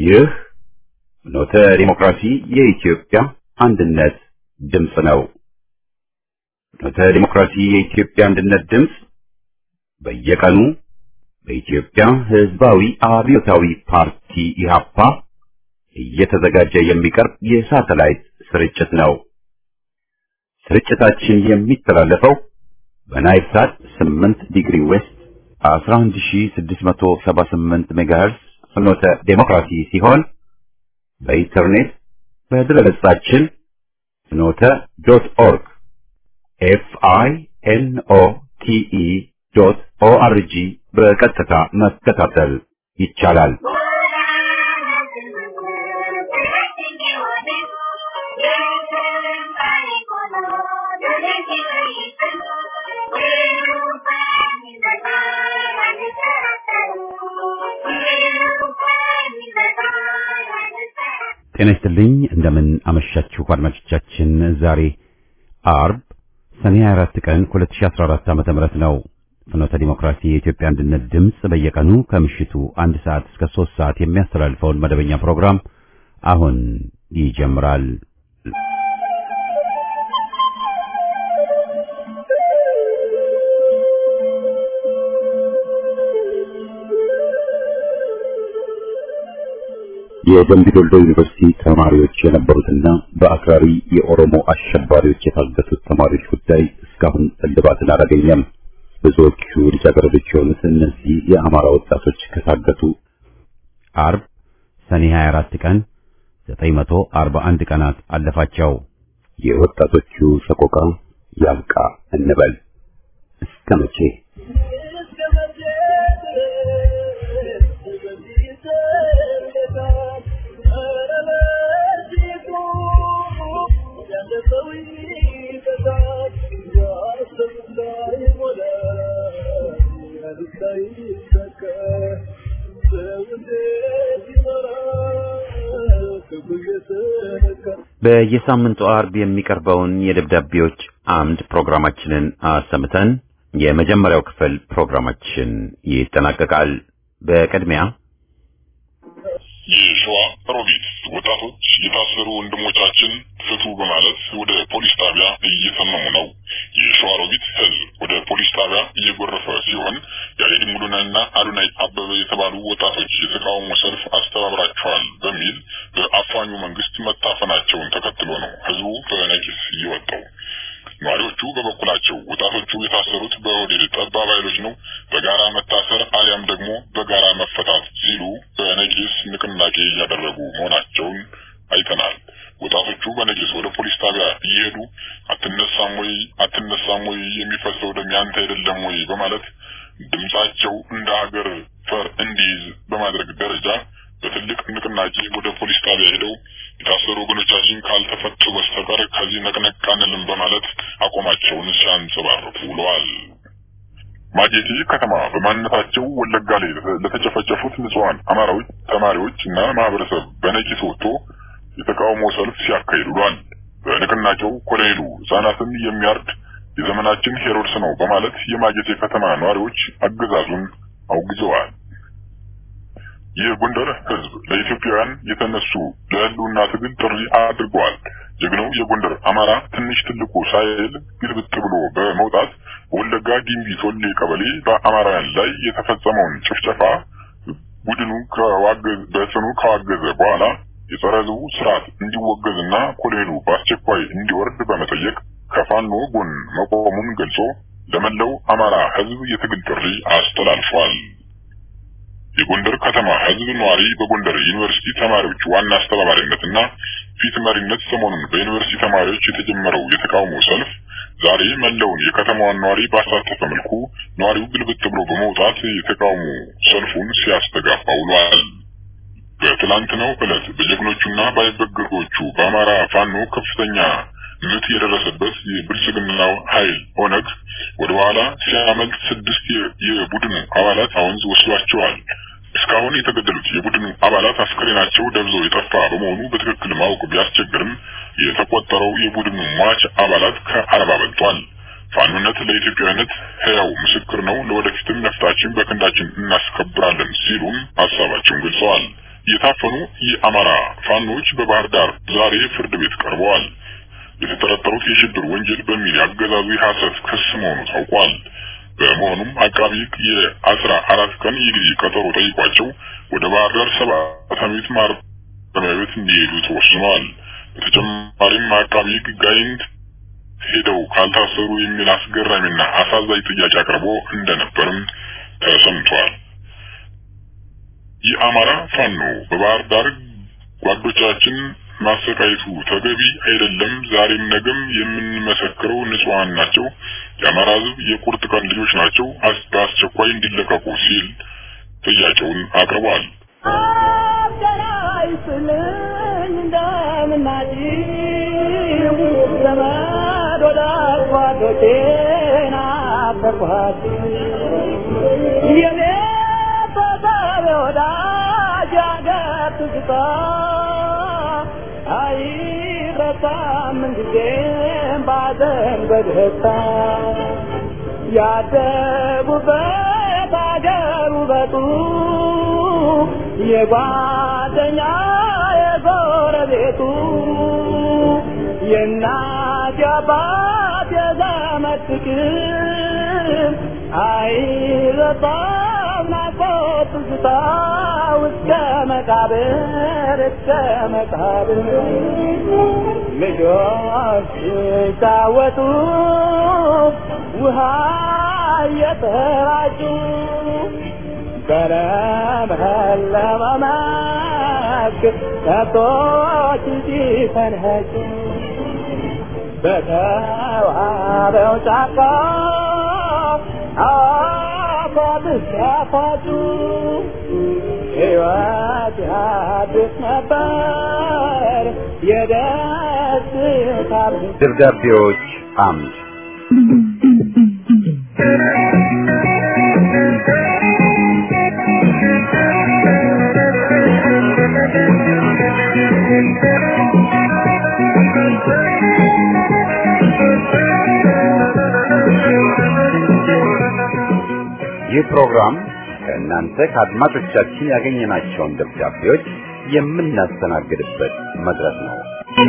ይህ ፍኖተ ዲሞክራሲ የኢትዮጵያ አንድነት ድምፅ ነው። ፍኖተ ዲሞክራሲ የኢትዮጵያ አንድነት ድምፅ በየቀኑ በኢትዮጵያ ሕዝባዊ አብዮታዊ ፓርቲ ኢህአፓ እየተዘጋጀ የሚቀርብ የሳተላይት ስርጭት ነው። ስርጭታችን የሚተላለፈው በናይል ሳት 8 ዲግሪ ዌስት 11678 ሜጋሄርስ ፍኖተ ዴሞክራሲ ሲሆን በኢንተርኔት በድረገጻችን ፍኖተ ዶት ኦርግ ኤፍ አይ ኤን ኦ ቲ ኢ ዶት ኦ አር ጂ በቀጥታ መከታተል ይቻላል። ጤና ይስጥልኝ። እንደምን አመሻችሁ አድማጮቻችን። ዛሬ አርብ ሰኔ 24 ቀን 2014 ዓመተ ምህረት ነው። ፍኖተ ዲሞክራሲ የኢትዮጵያ አንድነት ድምፅ በየቀኑ ከምሽቱ አንድ ሰዓት እስከ ሶስት ሰዓት የሚያስተላልፈውን መደበኛ ፕሮግራም አሁን ይጀምራል። የደምቢ ዶልዶ ዩኒቨርሲቲ ተማሪዎች የነበሩትና በአክራሪ የኦሮሞ አሸባሪዎች የታገቱት ተማሪዎች ጉዳይ እስካሁን እልባትን አላገኘም። ብዙዎቹ ልጃገረዶች የሆኑት እነዚህ የአማራ ወጣቶች ከታገቱ አርብ ሰኔ 24 ቀን 941 ቀናት አለፋቸው። የወጣቶቹ ሰቆቃ ያብቃ እንበል እስከ መቼ? በየሳምንቱ አርብ የሚቀርበውን የደብዳቤዎች አምድ ፕሮግራማችንን አሰምተን የመጀመሪያው ክፍል ፕሮግራማችን ይጠናቀቃል። በቅድሚያ የሸዋ ሮቢት ወጣቶች የታሰሩ ወንድሞቻችን ፍቱ በማለት ወደ ፖሊስ ጣቢያ እየተመሙ ነው። የሸዋ ሮቢት ሕዝብ ወደ ፖሊስ ጣቢያ እየጎረፈ ሲሆን ያሬድ ሙሉነህና አዶናይ አበበ የተባሉ ወጣቶች የተቃውሞ ሰልፍ አስተባብራቸዋል በሚል በአፋኙ መንግስት መታፈናቸውን ተከትሎ ነው ሕዝቡ በነቂስ እየወጣው። ነዋሪዎቹ በበኩላቸው ወጣቶቹ የታሰሩት በኦህዴድ ጠባብ ኃይሎች ነው፣ በጋራ መታሰር አሊያም ደግሞ በጋራ መፈታት ሲሉ በነቂስ ንቅናቄ እያደረጉ መሆናቸውን አይተናል። ወጣቶቹ በነቂስ ወደ ፖሊስ ጣቢያ እየሄዱ አትነሳም ወይ አትነሳም ወይ የሚፈሰው ደም ያንተ አይደለም ወይ በማለት ድምጻቸው እንደ ሀገር ፈር እንዲይዝ በማድረግ ደረጃ በትልቅ ንቅናቄ ወደ ፖሊስ ጣቢያ ሄደው የታሰሩ ወገኖቻችን ካልተፈቱ በስተቀር ከዚህ ነቅነቅ አንልም በማለት አቋማቸውን ሲያንጸባርቁ ውለዋል። ማጀቴ ከተማ በማንነታቸው ወለጋ ላይ ለተጨፈጨፉት ንጹሐን አማራዎች ተማሪዎች እና ማህበረሰብ በነቂስ ወጥቶ የተቃውሞ ሰልፍ ሲያካሂድ ውሏል። በንቅናቄው ኮሎኔሉ ህጻናትን የሚያርድ የዘመናችን ሄሮድስ ነው በማለት የማጀቴ ከተማ ነዋሪዎች አገዛዙን አውግዘዋል። የጎንደር ህዝብ ለኢትዮጵያውያን የተነሱ ለህልውና ትግል ጥሪ አድርገዋል። ጀግናው የጎንደር አማራ ትንሽ ትልቁ ሳይል ግልብጥ ብሎ በመውጣት በወለጋ ጊምቢ ቶሌ ቀበሌ በአማራውያን ላይ የተፈጸመውን ጭፍጨፋ ቡድኑ በጽኑ ካዋገዘ በኋላ የጸረ ህዝቡ ስርዓት እንዲወገዝና ኮሎኔሉ በአስቸኳይ እንዲወርድ በመጠየቅ ከፋኖ ጎን መቆሙን ገልጾ ለመላው አማራ ህዝብ የትግል ጥሪ አስተላልፏል። የጎንደር ከተማ ህዝብ ነዋሪ በጎንደር ዩኒቨርሲቲ ተማሪዎች ዋና አስተባባሪነትና ፊት መሪነት ሰሞኑን በዩኒቨርሲቲ ተማሪዎች የተጀመረው የተቃውሞ ሰልፍ ዛሬ መላውን የከተማዋን ነዋሪ ባሳተፈ መልኩ ነዋሪው ግልብጥ ብሎ በመውጣት የተቃውሞ ሰልፉን ሲያስተጋባ ውሏል። በትላንትናው ዕለት በጀግኖቹና ባይበገሮቹ በአማራ ፋኖ ከፍተኛ ምት የደረሰበት የብልጽግናው ኃይል ኦነግ ወደ ኋላ ሲያመልጥ ስድስት የቡድኑ አባላት አወንዝ ወስዷቸዋል። እስካሁን የተገደሉት የቡድኑ አባላት አስከሬናቸው ደብዞ የጠፋ በመሆኑ በትክክል ማወቅ ቢያስቸግርም የተቆጠረው የቡድኑ ሟች አባላት ከአርባ በልጧል። ፋኖነት ለኢትዮጵያዊነት ሕያው ምስክር ነው። ለወደፊትም ነፍጣችን በክንዳችን እናስከብራለን ሲሉም ሀሳባቸውን ገልጸዋል። የታፈኑ የአማራ ፋኖች በባህር ዳር ዛሬ ፍርድ ቤት ቀርበዋል። የተጠረጠሩት የሽብር ወንጀል በሚል ያገዛዙ የሐሰት ክስ መሆኑ ታውቋል። በመሆኑም አቃቢ ሕግ የአስራ አራት ቀን የጊዜ ቀጠሮ ጠይቋቸው ወደ ባህር ዳር ሰባት ዓመት ማረሚያ ቤት እንዲሄዱ ተወስኗል። በተጨማሪም አቃቢ ሕግ ጋይንት ሄደው ካልታሰሩ የሚል አስገራሚና አሳዛኝ ጥያቄ አቅርቦ እንደነበርም ተሰምቷል። የአማራ ፋኖ በባህር ዳር ጓዶቻችን ማሰቃየቱ ተገቢ አይደለም። ዛሬም ነገም የምንመሰክረው ንጹሃን ናቸው። የአማራ ሕዝብ የቁርጥ ቀን ልጆች ናቸው። በአስቸኳይ እንዲለቀቁ ሲል ጥያቄውን አቅርቧል። ያደጉበት አገር ውበቱ የጓደኛ የጎረቤቱ የእናት የአባት የዘመድ ፍቅር አይረሳም ናፍቆት ትዝታ እስከ መቃብር እስከ መቃብር ልጆች ሲጫወቱ ውሃ እየተራጩ በለመለመ መስክ ከብቶች ሲፈንኸጩ በተዋበው ጫካ አፏብስ ሲያፏጩ ሕይወት ያድስ ነበር የደስታ ደብዳቤዎች አምድ ይህ ፕሮግራም ከእናንተ ከአድማጮቻችን ያገኘናቸውን ደብዳቤዎች የምናስተናግድበት መድረክ ነው።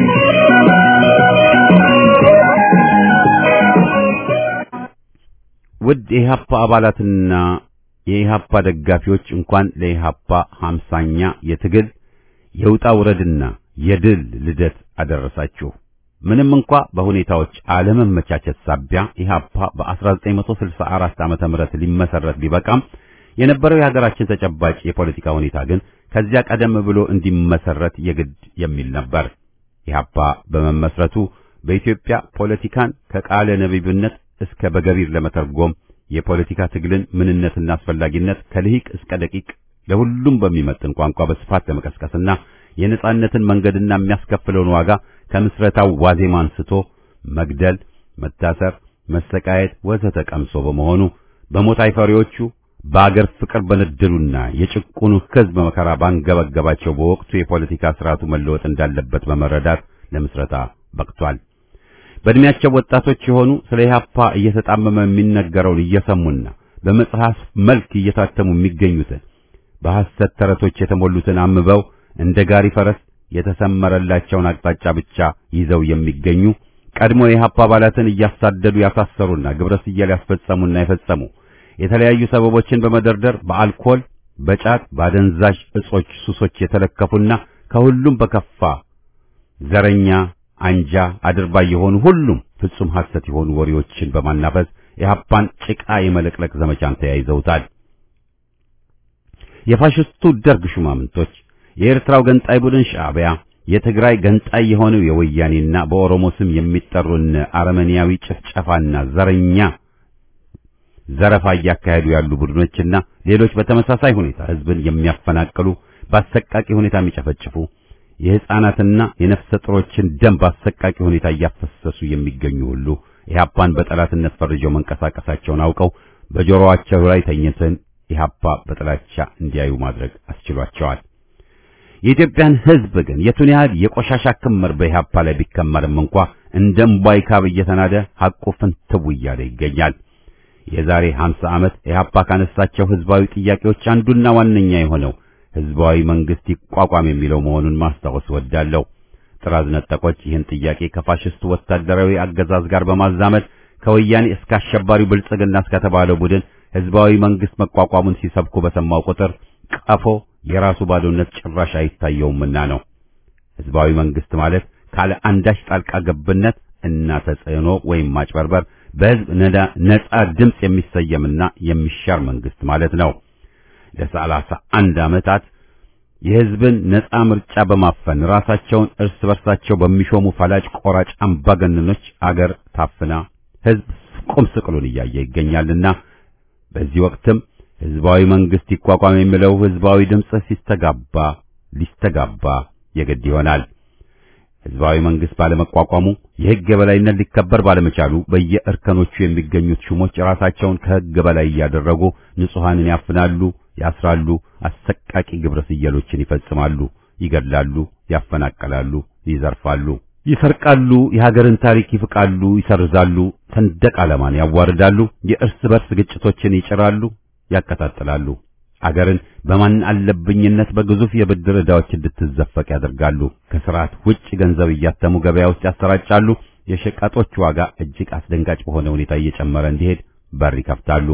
ውድ የኢህአፓ አባላትና የኢህአፓ ደጋፊዎች እንኳን ለኢህአፓ ሀምሳኛ የትግል የውጣ ውረድና የድል ልደት አደረሳችሁ። ምንም እንኳ በሁኔታዎች አለመመቻቸት ሳቢያ ኢህአፓ በ1964 ዓመተ ምህረት ሊመሰረት ቢበቃም የነበረው የሀገራችን ተጨባጭ የፖለቲካ ሁኔታ ግን ከዚያ ቀደም ብሎ እንዲመሰረት የግድ የሚል ነበር። ኢህአፓ በመመስረቱ በኢትዮጵያ ፖለቲካን ከቃለ ነቢብነት እስከ በገቢር ለመተርጎም የፖለቲካ ትግልን ምንነትና አስፈላጊነት ከልሂቅ እስከ ደቂቅ ለሁሉም በሚመጥን ቋንቋ በስፋት ለመቀስቀስና የነጻነትን መንገድና የሚያስከፍለውን ዋጋ ከምስረታው ዋዜማ አንስቶ መግደል፣ መታሰር፣ መሰቃየት ወዘተ ቀምሶ በመሆኑ በሞት አይፈሪዎቹ በአገር ፍቅር በነደሉና የጭቁኑ ሕዝብ መከራ ባንገበገባቸው በወቅቱ የፖለቲካ ስርዓቱ መለወጥ እንዳለበት በመረዳት ለምስረታ በቅቷል። በእድሜያቸው ወጣቶች የሆኑ ስለ ኢህአፓ እየተጣመመ የሚነገረውን እየሰሙና በመጽሐፍ መልክ እየታተሙ የሚገኙትን በሐሰት ተረቶች የተሞሉትን አንብበው እንደ ጋሪ ፈረስ የተሰመረላቸውን አቅጣጫ ብቻ ይዘው የሚገኙ ቀድሞ የኢህአፓ አባላትን እያሳደዱ ያሳሰሩና ግብረ ስየል ያስፈጸሙና የፈጸሙ የተለያዩ ሰበቦችን በመደርደር በአልኮል፣ በጫት፣ በአደንዛዥ እጾች ሱሶች የተለከፉና ከሁሉም በከፋ ዘረኛ፣ አንጃ፣ አድርባይ የሆኑ ሁሉም ፍጹም ሐሰት የሆኑ ወሬዎችን በማናፈስ ኢህአፓን ጭቃ የመለቅለቅ ዘመቻን ተያይዘውታል። የፋሽስቱ ደርግ ሹማምንቶች የኤርትራው ገንጣይ ቡድን ሻዕቢያ የትግራይ ገንጣይ የሆነው የወያኔና በኦሮሞ ስም የሚጠሩን አረመኔያዊ ጭፍጨፋና ዘረኛ ዘረፋ እያካሄዱ ያሉ ቡድኖችና ሌሎች በተመሳሳይ ሁኔታ ህዝብን የሚያፈናቅሉ በአሰቃቂ ሁኔታ የሚጨፈጭፉ የሕፃናትና የነፍሰ ጡሮችን ደም በአሰቃቂ ሁኔታ እያፈሰሱ የሚገኙ ሁሉ ኢህአፓን በጠላትነት ፈርጀው መንቀሳቀሳቸውን አውቀው በጆሮአቸው ላይ ተኝተን ኢህአፓ በጥላቻ እንዲያዩ ማድረግ አስችሏቸዋል። የኢትዮጵያን ህዝብ ግን የቱን ያህል የቆሻሻ ክምር በኢህአፓ ላይ ቢከመርም እንኳ እንደ እምቧይ ካብ እየተናደ ሐቁ ፍንትው እያለ ይገኛል። የዛሬ 50 ዓመት ኢህአፓ ካነሳቸው ህዝባዊ ጥያቄዎች አንዱና ዋነኛ የሆነው ህዝባዊ መንግስት ይቋቋም የሚለው መሆኑን ማስታወስ ወዳለሁ። ጥራዝ ነጠቆች ይህን ጥያቄ ከፋሽስቱ ወታደራዊ አገዛዝ ጋር በማዛመድ ከወያኔ እስከ አሸባሪው ብልጽግና እስከተባለው ቡድን ህዝባዊ መንግስት መቋቋሙን ሲሰብኩ በሰማው ቁጥር ቀፎ የራሱ ባዶነት ጭራሽ አይታየውምና ነው። ህዝባዊ መንግስት ማለት ካለ አንዳች ጣልቃ ገብነት እና ተጽዕኖ ወይም ማጭበርበር በህዝብ ነጻ ድምፅ የሚሰየምና የሚሻር መንግስት ማለት ነው። ለሰላሳ አንድ ዓመታት የህዝብን ነጻ ምርጫ በማፈን ራሳቸውን እርስ በርሳቸው በሚሾሙ ፈላጭ ቆራጭ አምባገነኖች አገር ታፍና ህዝብ ቁም ስቅሉን እያየ ይገኛልና በዚህ ወቅትም ህዝባዊ መንግስት ይቋቋም የሚለው ህዝባዊ ድምፅ ሲስተጋባ ሊስተጋባ የግድ ይሆናል። ህዝባዊ መንግስት ባለመቋቋሙ የህግ የበላይነት ሊከበር ባለመቻሉ በየእርከኖቹ የሚገኙት ሹሞች ራሳቸውን ከህግ በላይ እያደረጉ ንጹሐንን ያፍናሉ፣ ያስራሉ፣ አሰቃቂ ግብረ ስየሎችን ይፈጽማሉ፣ ይገድላሉ፣ ያፈናቀላሉ፣ ይዘርፋሉ፣ ይሰርቃሉ፣ የሀገርን ታሪክ ይፍቃሉ፣ ይሰርዛሉ፣ ሰንደቅ ዓላማን ያዋርዳሉ፣ የእርስ በርስ ግጭቶችን ይጭራሉ፣ ያቀጣጥላሉ። አገርን በማን አለብኝነት በግዙፍ የብድር ዕዳዎች እንድትዘፈቅ ያደርጋሉ። ከስርዓት ውጭ ገንዘብ እያተሙ ገበያ ውስጥ ያሰራጫሉ። የሸቀጦች ዋጋ እጅግ አስደንጋጭ በሆነ ሁኔታ እየጨመረ እንዲሄድ በር ይከፍታሉ።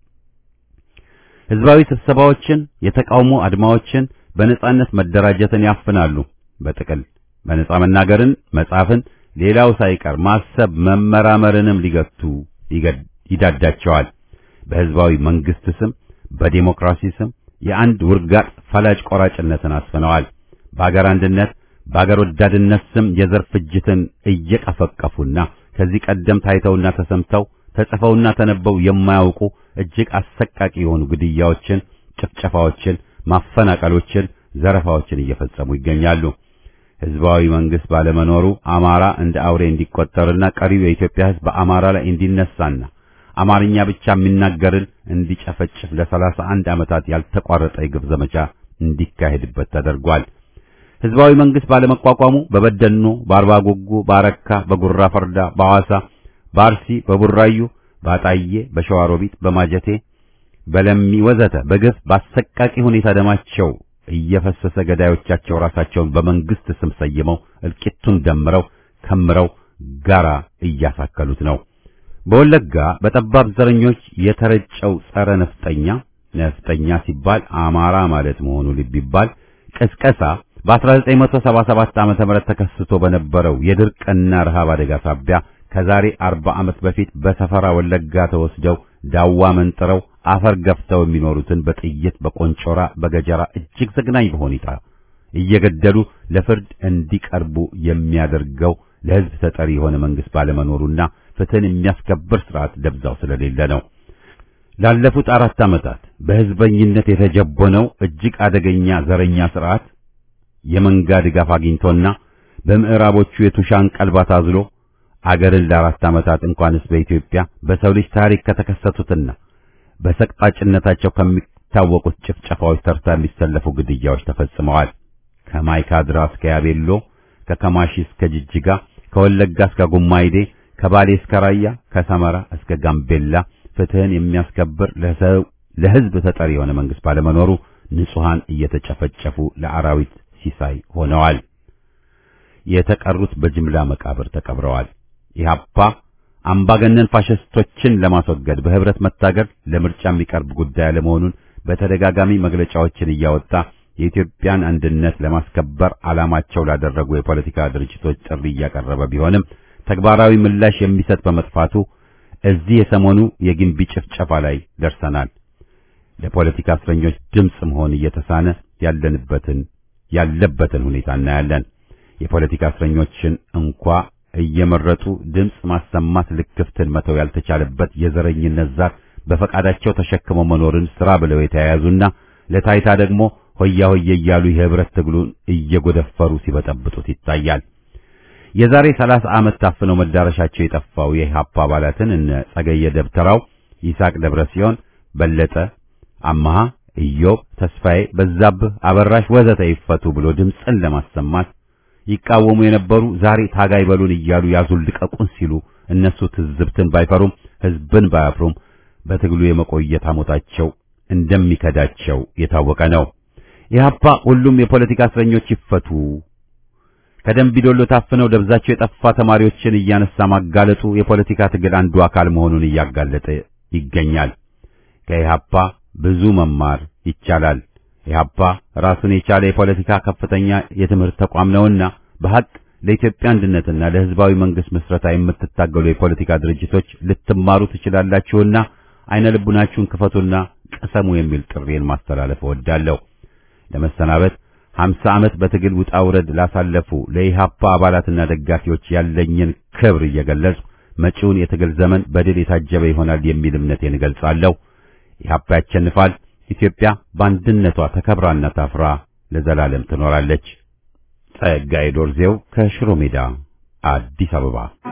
ህዝባዊ ስብሰባዎችን፣ የተቃውሞ አድማዎችን፣ በነጻነት መደራጀትን ያፍናሉ። በጥቅል በነጻ መናገርን፣ መጻፍን፣ ሌላው ሳይቀር ማሰብ መመራመርንም ሊገቱ ይዳዳቸዋል። በህዝባዊ መንግስት ስም በዲሞክራሲ ስም የአንድ ውርጋጥ ፈላጭ ቆራጭነትን አስፍነዋል። በአገር አንድነት በአገር ወዳድነት ስም የዘር ፍጅትን እየቀፈቀፉና ከዚህ ቀደም ታይተውና ተሰምተው ተጽፈውና ተነበው የማያውቁ እጅግ አሰቃቂ የሆኑ ግድያዎችን፣ ጭፍጨፋዎችን፣ ማፈናቀሎችን፣ ዘረፋዎችን እየፈጸሙ ይገኛሉ። ህዝባዊ መንግስት ባለመኖሩ አማራ እንደ አውሬ እንዲቆጠርና ቀሪው የኢትዮጵያ ህዝብ በአማራ ላይ እንዲነሳና አማርኛ ብቻ የሚናገርን እንዲጨፈጭፍ ለሰላሳ አንድ ዓመታት ያልተቋረጠ የግፍ ዘመቻ እንዲካሄድበት ተደርጓል። ህዝባዊ መንግስት ባለመቋቋሙ በበደኖ፣ በአርባ ጉጉ፣ በአረካ፣ በጉራ ፈርዳ፣ በሐዋሳ፣ በአርሲ፣ በቡራዩ፣ በአጣዬ፣ በሸዋሮቢት፣ በማጀቴ፣ በለሚ ወዘተ በግፍ በአሰቃቂ ሁኔታ ደማቸው እየፈሰሰ ገዳዮቻቸው ራሳቸውን በመንግስት ስም ሰይመው እልቂቱን ደምረው ከምረው ጋራ እያሳከሉት ነው። በወለጋ በጠባብ ዘረኞች የተረጨው ጸረ ነፍጠኛ ነፍጠኛ ሲባል አማራ ማለት መሆኑ ልብ ይባል ቅስቀሳ በ1977 ዓመተ ምህረት ተከስቶ በነበረው የድርቅና ረሃብ አደጋ ሳቢያ ከዛሬ 40 ዓመት በፊት በሰፈራ ወለጋ ተወስደው ዳዋ መንጥረው አፈር ገፍተው የሚኖሩትን በጥይት በቆንጮራ በገጀራ እጅግ ዘግናኝ በሁኔታ እየገደሉ ለፍርድ እንዲቀርቡ የሚያደርገው ለህዝብ ተጠሪ የሆነ መንግስት ባለመኖሩና ፍትህን የሚያስከብር ስርዓት ደብዛው ስለሌለ ነው። ላለፉት አራት ዓመታት በህዝበኝነት የተጀቦነው እጅግ አደገኛ ዘረኛ ስርዓት የመንጋ ድጋፍ አግኝቶና በምዕራቦቹ የቱሻን ቀልባ ታዝሎ አገርን ለአራት ዓመታት እንኳንስ በኢትዮጵያ በሰው ልጅ ታሪክ ከተከሰቱትና በሰቅጣጭነታቸው ከሚታወቁት ጭፍጨፋዎች ተርታ የሚሰለፉ ግድያዎች ተፈጽመዋል። ከማይካድራ እስከ ያቤሎ፣ ከከማሺ እስከ ጅጅጋ፣ ከወለጋ እስከ ጉማይዴ፣ ከባሌ እስከ ራያ፣ ከሰመራ እስከ ጋምቤላ ፍትህን የሚያስከብር ለህዝብ ተጠሪ የሆነ መንግስት ባለመኖሩ ንጹሃን እየተጨፈጨፉ ለአራዊት ሲሳይ ሆነዋል። የተቀሩት በጅምላ መቃብር ተቀብረዋል። ኢህአፓ አምባገነን ፋሽስቶችን ለማስወገድ በህብረት መታገል ለምርጫ የሚቀርብ ጉዳይ አለመሆኑን በተደጋጋሚ መግለጫዎችን እያወጣ የኢትዮጵያን አንድነት ለማስከበር ዓላማቸው ላደረጉ የፖለቲካ ድርጅቶች ጥሪ እያቀረበ ቢሆንም ተግባራዊ ምላሽ የሚሰጥ በመጥፋቱ እዚህ የሰሞኑ የግንቢ ጭፍጨፋ ላይ ደርሰናል። ለፖለቲካ እስረኞች ድምፅ መሆን እየተሳነ ያለንበትን ያለበትን ሁኔታ እናያለን። የፖለቲካ እስረኞችን እንኳ እየመረጡ ድምፅ ማሰማት ልክፍትን መተው ያልተቻለበት የዘረኝነት ዛር በፈቃዳቸው ተሸክመው መኖርን ስራ ብለው የተያያዙና ለታይታ ደግሞ ሆያ ሆየ እያሉ የህብረት ትግሉን እየጎደፈሩ ሲበጠብጡት ይታያል። የዛሬ ሰላሳ ዓመት ታፍነው መዳረሻቸው የጠፋው የኢህአፓ አባላትን እነ ጸገየ ደብተራው፣ ይስሐቅ ደብረ ሲሆን፣ በለጠ አማሃ፣ ኢዮብ ተስፋዬ፣ በዛብህ አበራሽ ወዘተ ይፈቱ ብሎ ድምፅን ለማሰማት ይቃወሙ የነበሩ ዛሬ ታጋይ በሉን እያሉ ያዙን ልቀቁን ሲሉ እነሱ ትዝብትን ባይፈሩም ህዝብን ባያፍሩም በትግሉ የመቆየት አሞታቸው እንደሚከዳቸው የታወቀ ነው። ኢህአፓ ሁሉም የፖለቲካ እስረኞች ይፈቱ፣ ከደምቢዶሎ ታፍነው ደብዛቸው የጠፋ ተማሪዎችን እያነሳ ማጋለጡ የፖለቲካ ትግል አንዱ አካል መሆኑን እያጋለጠ ይገኛል። ከኢህአፓ ብዙ መማር ይቻላል። ኢህአፓ ራሱን የቻለ የፖለቲካ ከፍተኛ የትምህርት ተቋም ነውና በሐቅ ለኢትዮጵያ አንድነትና ለሕዝባዊ መንግስት ምስረታ የምትታገሉ የፖለቲካ ድርጅቶች ልትማሩ ትችላላችሁና አይነ ልቡናችሁን ክፈቱና ቀሰሙ የሚል ጥሪን ማስተላለፍ እወዳለሁ። ለመሰናበት ሀምሳ ዓመት በትግል ውጣ ውረድ ላሳለፉ ለኢህአፓ አባላትና ደጋፊዎች ያለኝን ክብር እየገለጽኩ መጪውን የትግል ዘመን በድል የታጀበ ይሆናል የሚል እምነቴን እገልጻለሁ። ኢህአፓ ያሸንፋል። ኢትዮጵያ በአንድነቷ ተከብራና ታፍራ ለዘላለም ትኖራለች። ጸጋዬ ዶርዜው ከሽሮ ሜዳ አዲስ አበባ።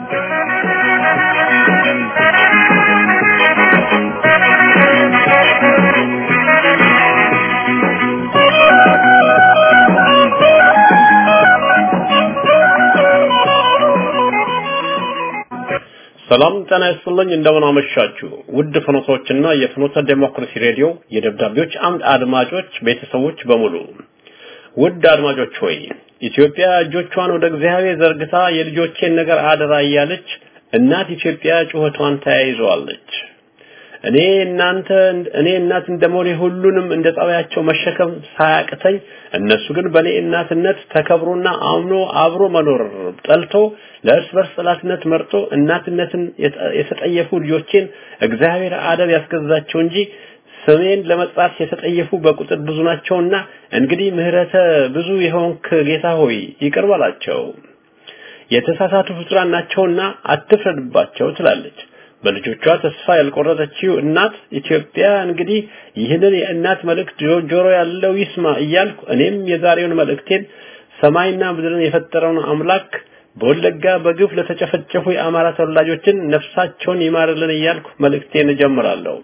ሰላም ጤና ይስጥልኝ። እንደምን አመሻችሁ ውድ ፍኖቶችና የፍኖተ ዴሞክራሲ ሬዲዮ የደብዳቤዎች አምድ አድማጮች ቤተሰቦች በሙሉ ውድ አድማጮች ሆይ ኢትዮጵያ እጆቿን ወደ እግዚአብሔር ዘርግታ የልጆቼን ነገር አደራ እያለች እናት ኢትዮጵያ ጩኸቷን ተያይዘዋለች። እኔ እናንተ እኔ እናት እንደመሆኔ ሁሉንም እንደ ጸባያቸው መሸከም ሳያቅተኝ እነሱ ግን በእኔ እናትነት ተከብሮና አምኖ አብሮ መኖር ጠልቶ ለእርስ በርስ ጠላትነት መርጦ እናትነትን የተጠየፉ ልጆቼን እግዚአብሔር አደብ ያስገዛቸው እንጂ ስሜን ለመጥራት የተጠየፉ በቁጥር ብዙ ናቸውና እንግዲህ ምህረተ ብዙ የሆንክ ጌታ ሆይ ይቅር በላቸው። የተሳሳቱ ፍጡራን ናቸውና አትፍረድባቸው ትላለች። በልጆቿ ተስፋ ያልቆረጠችው እናት ኢትዮጵያ እንግዲህ ይህንን የእናት መልእክት ጆሮ ያለው ይስማ እያልኩ እኔም የዛሬውን መልእክቴን ሰማይና ምድርን የፈጠረውን አምላክ በወለጋ በግፍ ለተጨፈጨፉ የአማራ ተወላጆችን ነፍሳቸውን ይማርልን እያልኩ መልእክቴን እጀምራለሁ።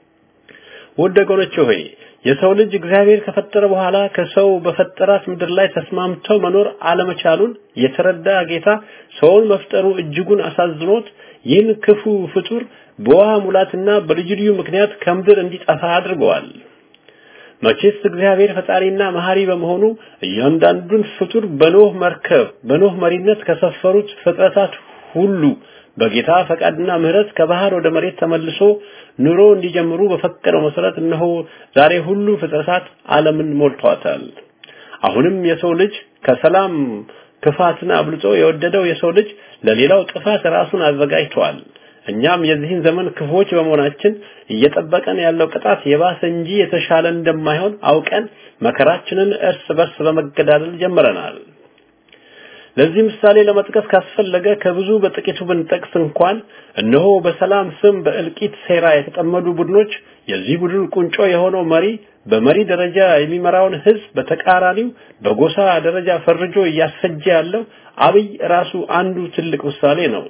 ውድ ወገኖቼ ሆይ የሰው ልጅ እግዚአብሔር ከፈጠረ በኋላ ከሰው በፈጠራት ምድር ላይ ተስማምተው መኖር አለመቻሉን የተረዳ ጌታ ሰውን መፍጠሩ እጅጉን አሳዝኖት ይህን ክፉ ፍጡር በውሃ ሙላትና በልዩ ልዩ ምክንያት ከምድር እንዲጠፋ አድርገዋል። መቼስ እግዚአብሔር ፈጣሪና መሐሪ በመሆኑ እያንዳንዱን ፍጡር በኖህ መርከብ በኖህ መሪነት ከሰፈሩት ፍጥረታት ሁሉ በጌታ ፈቃድና ምሕረት ከባህር ወደ መሬት ተመልሶ ኑሮ እንዲጀምሩ በፈቀደው መሰረት እነሆ ዛሬ ሁሉ ፍጥረታት ዓለምን ሞልቷታል። አሁንም የሰው ልጅ ከሰላም ክፋትን አብልጦ የወደደው የሰው ልጅ ለሌላው ጥፋት ራሱን አዘጋጅቷል። እኛም የዚህን ዘመን ክፉዎች በመሆናችን እየጠበቀን ያለው ቅጣት የባሰ እንጂ የተሻለ እንደማይሆን አውቀን መከራችንን እርስ በርስ በመገዳደል ጀምረናል። ለዚህ ምሳሌ ለመጥቀስ ካስፈለገ ከብዙ በጥቂቱ ብንጠቅስ እንኳን እነሆ በሰላም ስም በእልቂት ሴራ የተጠመዱ ቡድኖች የዚህ ቡድን ቁንጮ የሆነው መሪ በመሪ ደረጃ የሚመራውን ህዝብ በተቃራኒው በጎሳ ደረጃ ፈርጆ እያስፈጀ ያለው አብይ ራሱ አንዱ ትልቅ ምሳሌ ነው።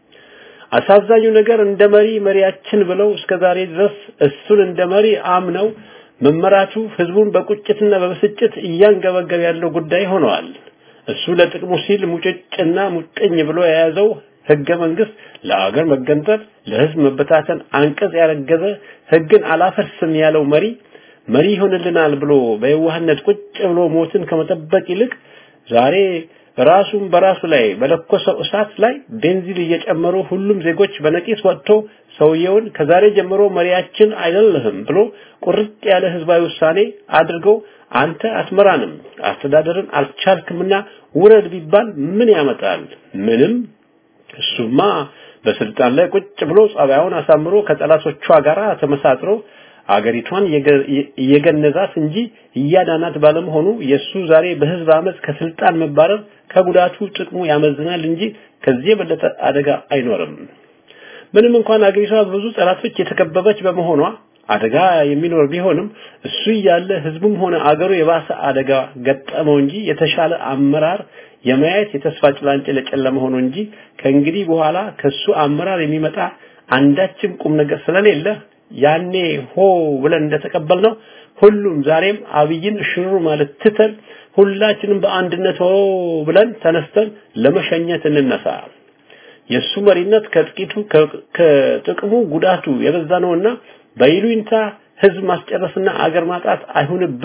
አሳዛኙ ነገር እንደ መሪ መሪያችን ብለው እስከዛሬ ድረስ እሱን እንደ መሪ አምነው መመራቱ ህዝቡን በቁጭትና በብስጭት እያንገበገበ ያለው ጉዳይ ሆነዋል። እሱ ለጥቅሙ ሲል ሙጭጭና ሙጥኝ ብሎ የያዘው ህገ መንግስት ለአገር መገንጠል፣ ለህዝብ መበታተን አንቀጽ ያረገዘ ህግን አላፈርስም ያለው መሪ መሪ ይሆንልናል ብሎ በየዋህነት ቁጭ ብሎ ሞትን ከመጠበቅ ይልቅ ዛሬ ራሱን በራሱ ላይ በለኮሰው እሳት ላይ ቤንዚን እየጨመሩ ሁሉም ዜጎች በነቂስ ወጥቶ ሰውየውን ከዛሬ ጀምሮ መሪያችን አይደለህም ብሎ ቁርጥ ያለ ህዝባዊ ውሳኔ አድርገው አንተ አትመራንም፣ አስተዳደርን አልቻልክምና ውረድ ቢባል ምን ያመጣል? ምንም። እሱማ በስልጣን ላይ ቁጭ ብሎ ጸባዩን አሳምሮ ከጠላቶቿ ጋር ተመሳጥሮ አገሪቷን እየገነዛት እንጂ እያዳናት ባለመሆኑ የሱ ዛሬ በህዝብ አመፅ ከስልጣን መባረር ከጉዳቱ ጥቅሙ ያመዝናል እንጂ ከዚህ የበለጠ አደጋ አይኖርም። ምንም እንኳን አገሪቷ በብዙ ጠላቶች የተከበበች በመሆኗ አደጋ የሚኖር ቢሆንም እሱ እያለ ህዝቡም ሆነ አገሩ የባሰ አደጋ ገጠመው እንጂ የተሻለ አመራር የማየት የተስፋ ጭላንጭል የጨለመ ሆኖ እንጂ ከእንግዲህ በኋላ ከሱ አመራር የሚመጣ አንዳችም ቁም ነገር ስለሌለ ያኔ ሆ ብለን እንደተቀበልነው ሁሉም ዛሬም አብይን ሽሩ ማለት ትተን ሁላችንም በአንድነት ሆ ብለን ተነስተን ለመሸኘት እንነሳ። የሱ መሪነት ከጥቂቱ ከጥቅሙ ጉዳቱ የበዛ ነውና በይሉኝታ ህዝብ ማስጨረስና አገር ማጣት አይሁንብን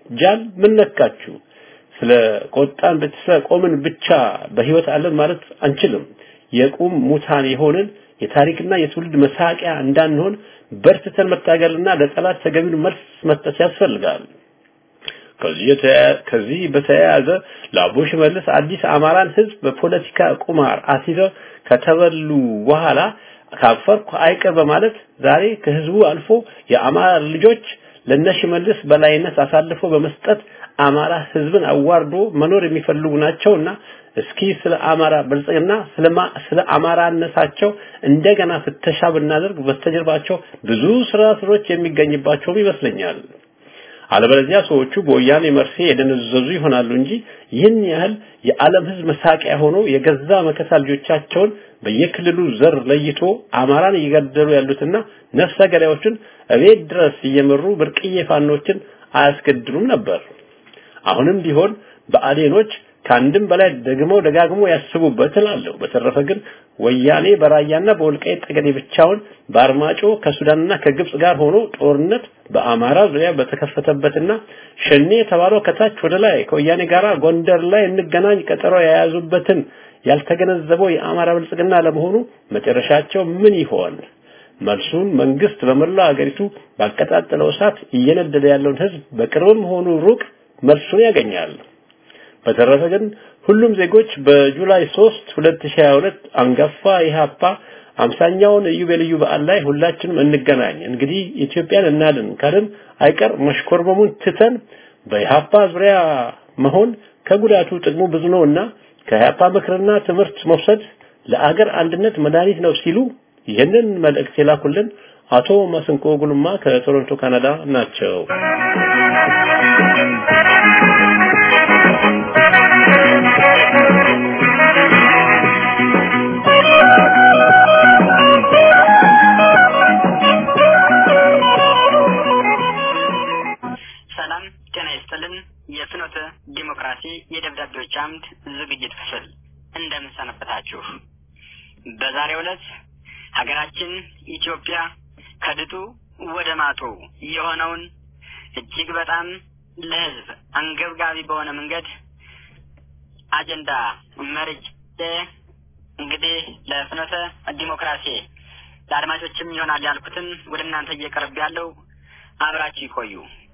ጃል ምን ነካችሁ? ስለ ቆጣን ብትሰ ቆምን ብቻ በህይወት አለን ማለት አንችልም። የቁም ሙታን የሆንን የታሪክና የትውልድ መሳቂያ እንዳንሆን በርትተን መታገልና ለጠላት ተገቢውን መልስ መስጠት ያስፈልጋል። ከዚህ ከዚህ በተያያዘ ለአቦ ሽመልስ አዲስ አማራን ህዝብ በፖለቲካ ቁማር አሲዘው ከተበሉ በኋላ ካፈርኩ አይቀር በማለት ዛሬ ከህዝቡ አልፎ የአማራ ልጆች ለነሽመልስ በላይነት አሳልፎ በመስጠት አማራ ህዝብን አዋርዶ መኖር የሚፈልጉ ናቸውና እስኪ ስለ አማራ ብልጽግና ስለ አማራነታቸው እንደገና ፍተሻ ብናደርግ በስተጀርባቸው ብዙ ስራስሮች የሚገኝባቸውም ይመስለኛል። አለበለዚያ ሰዎቹ በወያኔ መርሴ የደነዘዙ ይሆናሉ እንጂ ይህን ያህል የዓለም ህዝብ መሳቂያ ሆኖ የገዛ መከታ ልጆቻቸውን በየክልሉ ዘር ለይቶ አማራን እየገደሉ ያሉትና ነፍሰ ገዳዮችን እቤት ድረስ እየመሩ ብርቅዬ ፋኖችን አያስገድሉም ነበር። አሁንም ቢሆን በአዴኖች ከአንድም በላይ ደግመው ደጋግሞ ያስቡበት እላለሁ። በተረፈ ግን ወያኔ በራያና በወልቃይት ጠገዴ ብቻውን በአርማጮ ከሱዳንና ከግብጽ ጋር ሆኖ ጦርነት በአማራ ዙሪያ በተከፈተበትና ሸኔ የተባለው ከታች ወደ ላይ ከወያኔ ጋር ጎንደር ላይ እንገናኝ ቀጠሮ የያዙበትን ያልተገነዘበው የአማራ ብልጽግና ለመሆኑ መጨረሻቸው ምን ይሆን? መልሱን መንግስት በመላው ሀገሪቱ ባቀጣጠለው እሳት እየነደደ ያለውን ህዝብ በቅርብም ሆኑ ሩቅ መልሱን ያገኛል። በተረፈ ግን ሁሉም ዜጎች በጁላይ 3 2022 አንጋፋ ኢህአፓ አምሳኛውን ኢዮቤልዩ በዓል ላይ ሁላችንም እንገናኝ። እንግዲህ ኢትዮጵያን እናድን ካልን አይቀር መሽኮርመሙን ትተን በኢህአፓ ዙሪያ መሆን ከጉዳቱ ጥቅሙ ብዙ ነውና ከኢህአፓ ምክርና ትምህርት መውሰድ ለአገር አንድነት መድኃኒት ነው ሲሉ ይህንን መልእክት የላኩልን አቶ ማስንቆ ጉልማ ከቶሮንቶ ካናዳ ናቸው። ሰላም ጤና ይስጥልን። የፍኖተ ዲሞክራሲ የደብዳቤዎች አምድ ዝግጅት ክፍል እንደምን ሰነበታችሁ? በዛሬው ዕለት ሀገራችን ኢትዮጵያ ከድጡ ወደ ማጡ የሆነውን እጅግ በጣም ለሕዝብ አንገብጋቢ በሆነ መንገድ አጀንዳ መርጬ እንግዲህ ለፍኖተ ዲሞክራሲ ለአድማጮችም ይሆናል ያልኩትን ወደ እናንተ እየቀርብ ያለው አብራችሁ ይቆዩ።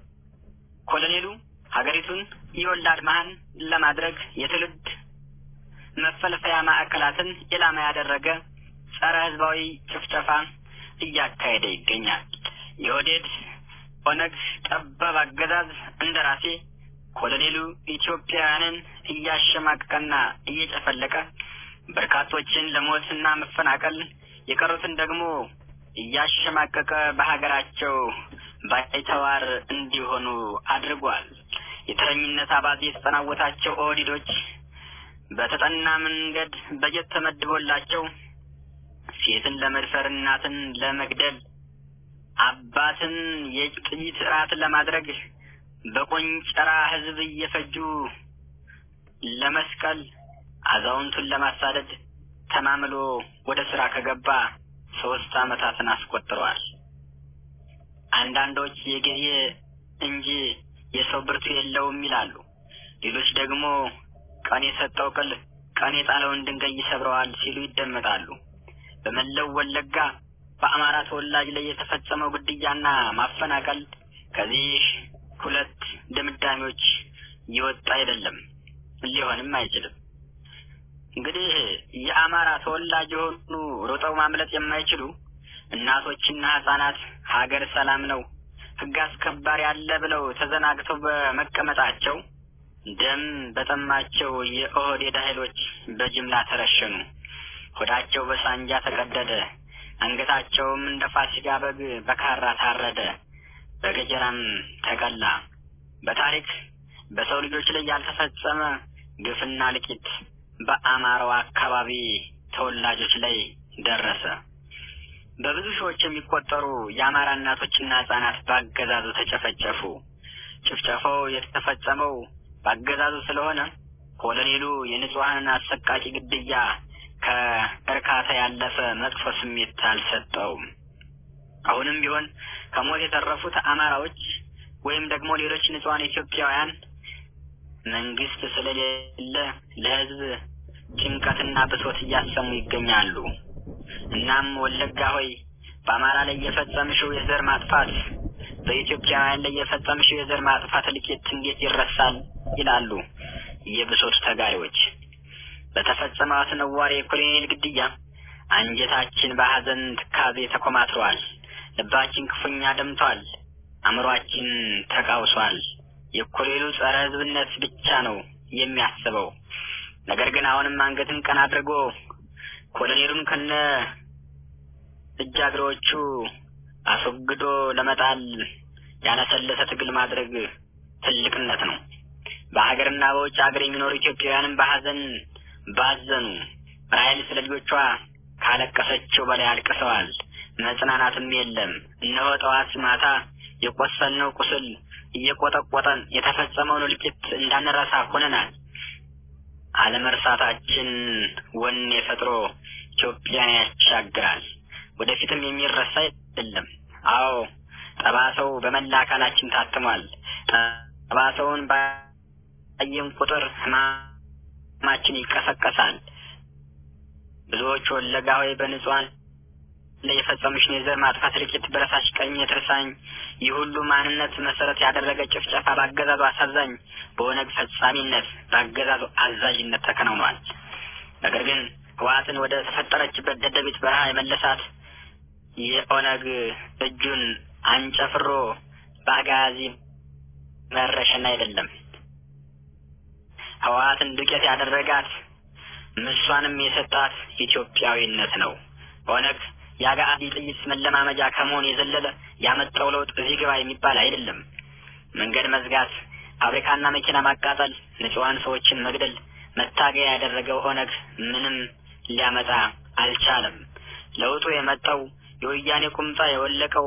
ኮሎኔሉ ሀገሪቱን የወላድ መሀን ለማድረግ የትውልድ መፈልፈያ ማዕከላትን ኢላማ ያደረገ ጸረ ህዝባዊ ጭፍጨፋ እያካሄደ ይገኛል። የኦህዴድ ኦነግ ጠባብ አገዛዝ እንደራሴ ኮሎኔሉ ኢትዮጵያውያንን እያሸማቀቀና እየጨፈለቀ በርካቶችን ለሞትና መፈናቀል የቀሩትን ደግሞ እያሸማቀቀ በሀገራቸው ባይተዋር እንዲሆኑ አድርጓል። የተረኝነት አባዜ የተጠናወታቸው ኦህዴዶች በተጠና መንገድ በጀት ተመድቦላቸው ሴትን ለመድፈር፣ እናትን ለመግደል፣ አባትን የጥይት እራት ለማድረግ በቆንጨራ ህዝብ እየፈጁ ለመስቀል፣ አዛውንቱን ለማሳደድ ተማምሎ ወደ ስራ ከገባ ሶስት አመታትን አስቆጥረዋል። አንዳንዶች የጊዜ እንጂ የሰው ብርቱ የለውም ይላሉ። ሌሎች ደግሞ ቀን የሰጠው ቅል ቀን የጣለውን ድንጋይ ይሰብረዋል ሲሉ ይደመጣሉ። በመላው ወለጋ በአማራ ተወላጅ ላይ የተፈጸመው ግድያና ማፈናቀል ከዚህ ሁለት ድምዳሜዎች የወጣ አይደለም፣ ሊሆንም አይችልም። እንግዲህ የአማራ ተወላጅ የሆኑ ሮጠው ማምለጥ የማይችሉ እናቶችና ህጻናት ሀገር ሰላም ነው፣ ህግ አስከባሪ አለ ብለው ተዘናግተው በመቀመጣቸው ደም በጠማቸው የኦህዴድ ኃይሎች በጅምላ ተረሸኑ። ሆዳቸው በሳንጃ ተቀደደ። አንገታቸውም እንደ ፋሲካ በግ በካራ ታረደ፣ በገጀራም ተቀላ። በታሪክ በሰው ልጆች ላይ ያልተፈጸመ ግፍና ልቂት በአማራው አካባቢ ተወላጆች ላይ ደረሰ። በብዙ ሺዎች የሚቆጠሩ የአማራ እናቶችና ህጻናት በአገዛዙ ተጨፈጨፉ። ጭፍጨፋው የተፈጸመው በአገዛዙ ስለሆነ ኮሎኔሉ የንጹሐንን አሰቃቂ ግድያ ከእርካታ ያለፈ መጥፎ ስሜት አልሰጠውም። አሁንም ቢሆን ከሞት የተረፉት አማራዎች ወይም ደግሞ ሌሎች ንጹሐን ኢትዮጵያውያን መንግስት ስለሌለ ለህዝብ ጭንቀትና ብሶት እያሰሙ ይገኛሉ። እናም ወለጋ ሆይ በአማራ ላይ የፈጸምሽው የዘር ማጥፋት በኢትዮጵያውያን ላይ የፈጸምሽው የዘር ማጥፋት እልቂት እንዴት ይረሳል? ይላሉ የብሶት ተጋሪዎች። በተፈጸመው አስነዋሪ የኮሎኔል ግድያ አንጀታችን በሐዘን ትካዜ ተኮማትሯል። ልባችን ክፉኛ ደምቷል። አእምሯችን ተቃውሷል። የኮሎኔሉ ጸረ ህዝብነት ብቻ ነው የሚያስበው። ነገር ግን አሁንም አንገትን ቀና አድርጎ ኮሎኔሉን ከነ እጃግሮቹ አስወግዶ ለመጣል ያለሰለሰ ትግል ማድረግ ትልቅነት ነው። በሀገርና በውጭ ሀገር የሚኖሩ ኢትዮጵያውያንም በሀዘን ባዘኑ። ራሔል ስለ ልጆቿ ካለቀሰችው በላይ አልቅሰዋል። መጽናናትም የለም። እነሆ ጠዋት ማታ የቆሰልነው ቁስል እየቆጠቆጠን የተፈጸመውን እልቂት እንዳንረሳ ሆነናል። አለመርሳታችን ወኔ ፈጥሮ ኢትዮጵያን ያሻግራል። ወደፊትም የሚረሳ አይደለም። አዎ ጠባሰው በመላ አካላችን ታትሟል። ጠባሰውን ባየን ቁጥር ህማማችን ይቀሰቀሳል። ብዙዎች ወለጋ ሆይ በንጹሐን ላይ የፈጸሙሽን የዘር ማጥፋት እልቂት በረሳሽ ቀኝ የትርሳኝ ይህ ሁሉ ማንነት መሰረት ያደረገ ጭፍጨፋ በአገዛዙ አሳዛኝ በኦነግ ፈጻሚነት በአገዛዙ አዛዥነት ተከናውኗል። ነገር ግን ህወሓትን ወደ ተፈጠረችበት ደደቢት በረሃ የመለሳት የኦነግ እጁን አንጨፍሮ በአጋዚ መረሸን አይደለም። ህወሓትን ዱቄት ያደረጋት ምሷንም የሰጣት ኢትዮጵያዊነት ነው። ኦነግ የአጋዚ ጥይት መለማመጃ ከመሆን የዘለለ ያመጣው ለውጥ እዚህ ግባ የሚባል አይደለም። መንገድ መዝጋት፣ ፋብሪካና መኪና ማቃጠል፣ ንጹሐን ሰዎችን መግደል መታገያ ያደረገው ኦነግ ምንም ሊያመጣ አልቻለም። ለውጡ የመጣው የወያኔ ቁምጣ የወለቀው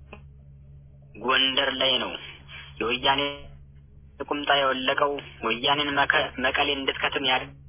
ጎንደር ላይ ነው። የወያኔ ቁምጣ የወለቀው ወያኔን መቀሌ እንድትከትም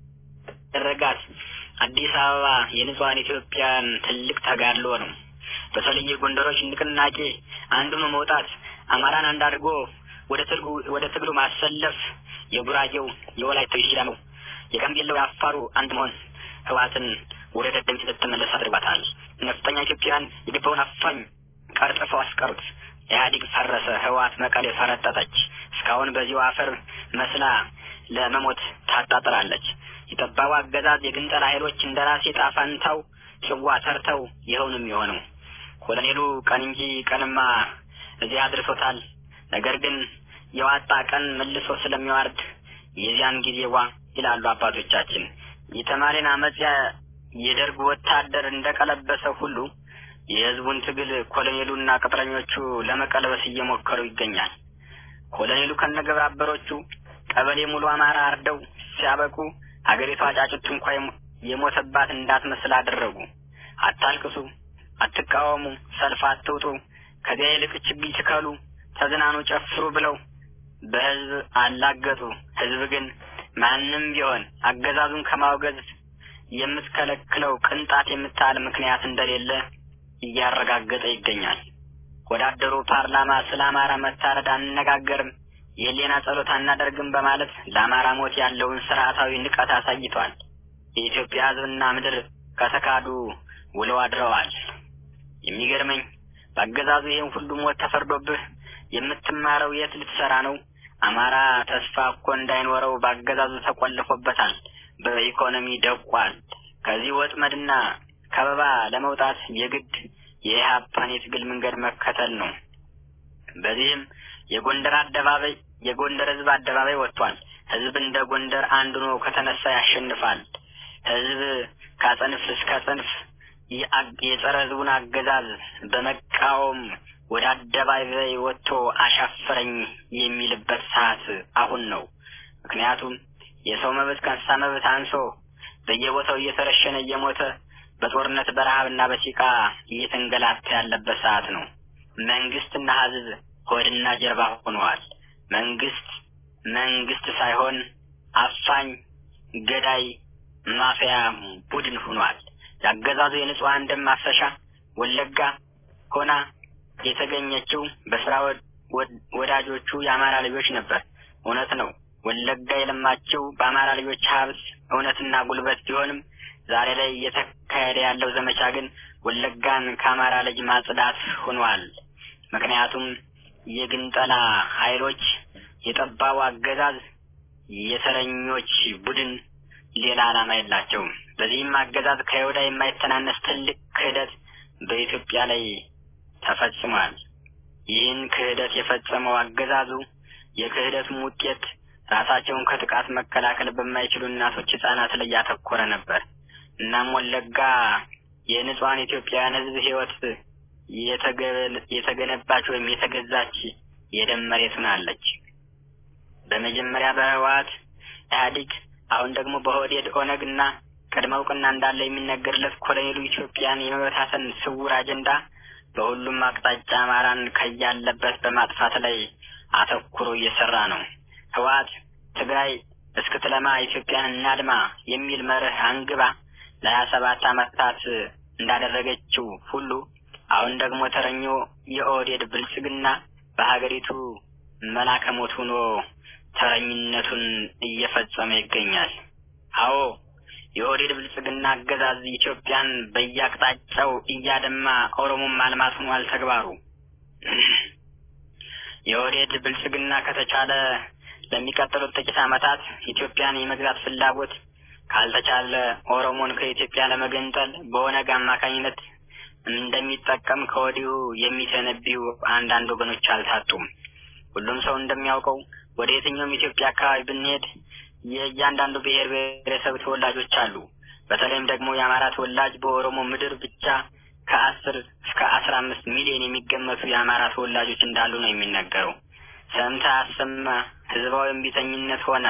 ያደረጋት አዲስ አበባ የንጹሐን ኢትዮጵያን ትልቅ ተጋድሎ ነው። በተለይ የጎንደሮች ንቅናቄ አንዱን መውጣት አማራን አንድ አድርጎ ወደ ትግሉ ወደ ትግሉ ማሰለፍ የጉራጌው የወላይታው የሲዳማው የጋምቤላው የአፋሩ አንድ መሆን ህወሓትን ወደ ደደቢት ልትመለስ አድርጓታል። ነፍጠኛ ኢትዮጵያን የገባውን አፋኝ ቀርጥፈው አስቀሩት። ኢህአዴግ ፈረሰ፣ ህወሓት መቀሌ ፈረጠጠች። እስካሁን በዚሁ አፈር መስላ ለመሞት ታጣጥራለች። የጠባቡ አገዛዝ የግንጠላ ኃይሎች እንደ ራሴ ጣፋንታው ጽዋ ተርተው ይኸው ነው የሚሆነው። ኮሎኔሉ ቀን እንጂ ቀንማ እዚህ አድርሶታል። ነገር ግን የዋጣ ቀን መልሶ ስለሚዋርድ የዚያን ጊዜ ዋ ይላሉ አባቶቻችን። የተማሪን አመፅ የደርግ ወታደር እንደቀለበሰ ሁሉ የህዝቡን ትግል ኮሎኔሉና ቅጥረኞቹ ለመቀልበስ እየሞከሩ ይገኛል። ኮሎኔሉ ከነግብረ አበሮቹ ቀበሌ ሙሉ አማራ አርደው ሲያበቁ ሀገሪቷ ጫጩት እንኳ የሞተባት እንዳትመስል አደረጉ። አታልቅሱ፣ አትቃወሙ፣ ሰልፍ አትውጡ፣ ከዚያ ይልቅ ችግኝ ትከሉ፣ ተዝናኑ፣ ጨፍሩ ብለው በህዝብ አላገጡ። ህዝብ ግን ማንም ቢሆን አገዛዙን ከማውገዝ የምትከለክለው ቅንጣት የምታህል ምክንያት እንደሌለ እያረጋገጠ ይገኛል። ወዳደሩ ፓርላማ ስለ አማራ መታረድ አንነጋገርም፣ የህሊና ጸሎት አናደርግም በማለት ለአማራ ሞት ያለውን ስርዓታዊ ንቀት አሳይቷል። የኢትዮጵያ ህዝብና ምድር ከተካዱ ውለው አድረዋል። የሚገርመኝ በአገዛዙ ይህን ሁሉ ሞት ተፈርዶብህ የምትማረው የት ልትሰራ ነው? አማራ ተስፋ እኮ እንዳይኖረው በአገዛዙ ተቆልፎበታል። በኢኮኖሚ ደቋል። ከዚህ ወጥመድና ከበባ ለመውጣት የግድ የኢህአፓን የትግል መንገድ መከተል ነው። በዚህም የጎንደር አደባባይ የጎንደር ህዝብ አደባባይ ወጥቷል። ህዝብ እንደ ጎንደር አንድ ሆኖ ከተነሳ ያሸንፋል። ህዝብ ከጽንፍ እስከ ጽንፍ የጸረ ህዝቡን አገዛዝ በመቃወም ወደ አደባባይ ወጥቶ አሻፈረኝ የሚልበት ሰዓት አሁን ነው። ምክንያቱም የሰው መብት ከእንስሳ መብት አንሶ በየቦታው እየተረሸነ እየሞተ በጦርነት በረሃብና በሲቃ እየተንገላታ ያለበት ሰዓት ነው። መንግስትና ህዝብ ሆድና ጀርባ ሆነዋል። መንግስት መንግስት ሳይሆን አፋኝ፣ ገዳይ፣ ማፊያ ቡድን ሆኗል። ያገዛዙ የንጹሐን ደም ማፍሰሻ ወለጋ ሆና የተገኘችው በስራ ወዳጆቹ የአማራ ልጆች ነበር። እውነት ነው። ወለጋ የለማችው በአማራ ልጆች ሀብት እውነትና ጉልበት ቢሆንም ዛሬ ላይ እየተካሄደ ያለው ዘመቻ ግን ወለጋን ከአማራ ልጅ ማጽዳት ሆኗል። ምክንያቱም የግንጠላ ኃይሎች የጠባቡ አገዛዝ የተረኞች ቡድን ሌላ ዓላማ የላቸውም። በዚህም አገዛዝ ከይሁዳ የማይተናነስ ትልቅ ክህደት በኢትዮጵያ ላይ ተፈጽሟል። ይህን ክህደት የፈጸመው አገዛዙ የክህደቱም ውጤት ራሳቸውን ከጥቃት መከላከል በማይችሉ እናቶች፣ ህጻናት ላይ ያተኮረ ነበር። እናም ወለጋ የንጹሐን ኢትዮጵያውያን ህዝብ ህይወት የተገነባች ወይም የተገዛች የደም መሬት ሆናለች። በመጀመሪያ በህወሓት ኢህአዴግ፣ አሁን ደግሞ በኦህዴድ ኦነግ እና ቅድመ እውቅና እንዳለ የሚነገርለት ኮሎኔሉ ኢትዮጵያን የመበታተን ስውር አጀንዳ በሁሉም አቅጣጫ አማራን ከያለበት በማጥፋት ላይ አተኩሮ እየሰራ ነው። ህወሓት ትግራይ እስክትለማ ኢትዮጵያን እናድማ የሚል መርህ አንግባ ለሀያ ሰባት ዓመታት እንዳደረገችው ሁሉ አሁን ደግሞ ተረኞ የኦህዴድ ብልጽግና በሀገሪቱ መላከ ሞት ሆኖ ተረኝነቱን እየፈጸመ ይገኛል። አዎ የኦህዴድ ብልጽግና አገዛዝ ኢትዮጵያን በየአቅጣጫው እያደማ ኦሮሞን ማልማት ሆኗል ተግባሩ። የኦህዴድ ብልጽግና ከተቻለ ለሚቀጥሉት ጥቂት ዓመታት ኢትዮጵያን የመግዛት ፍላጎት ካልተቻለ ኦሮሞን ከኢትዮጵያ ለመገንጠል በኦነግ አማካኝነት እንደሚጠቀም ከወዲሁ የሚተነቢዩ አንዳንድ ወገኖች አልታጡም። ሁሉም ሰው እንደሚያውቀው ወደ የትኛውም ኢትዮጵያ አካባቢ ብንሄድ የእያንዳንዱ ብሔር ብሔረሰብ ተወላጆች አሉ። በተለይም ደግሞ የአማራ ተወላጅ በኦሮሞ ምድር ብቻ ከአስር እስከ አስራ አምስት ሚሊዮን የሚገመቱ የአማራ ተወላጆች እንዳሉ ነው የሚነገረው። ሰምታ አሰማ ህዝባዊ እምቢተኝነት ሆነ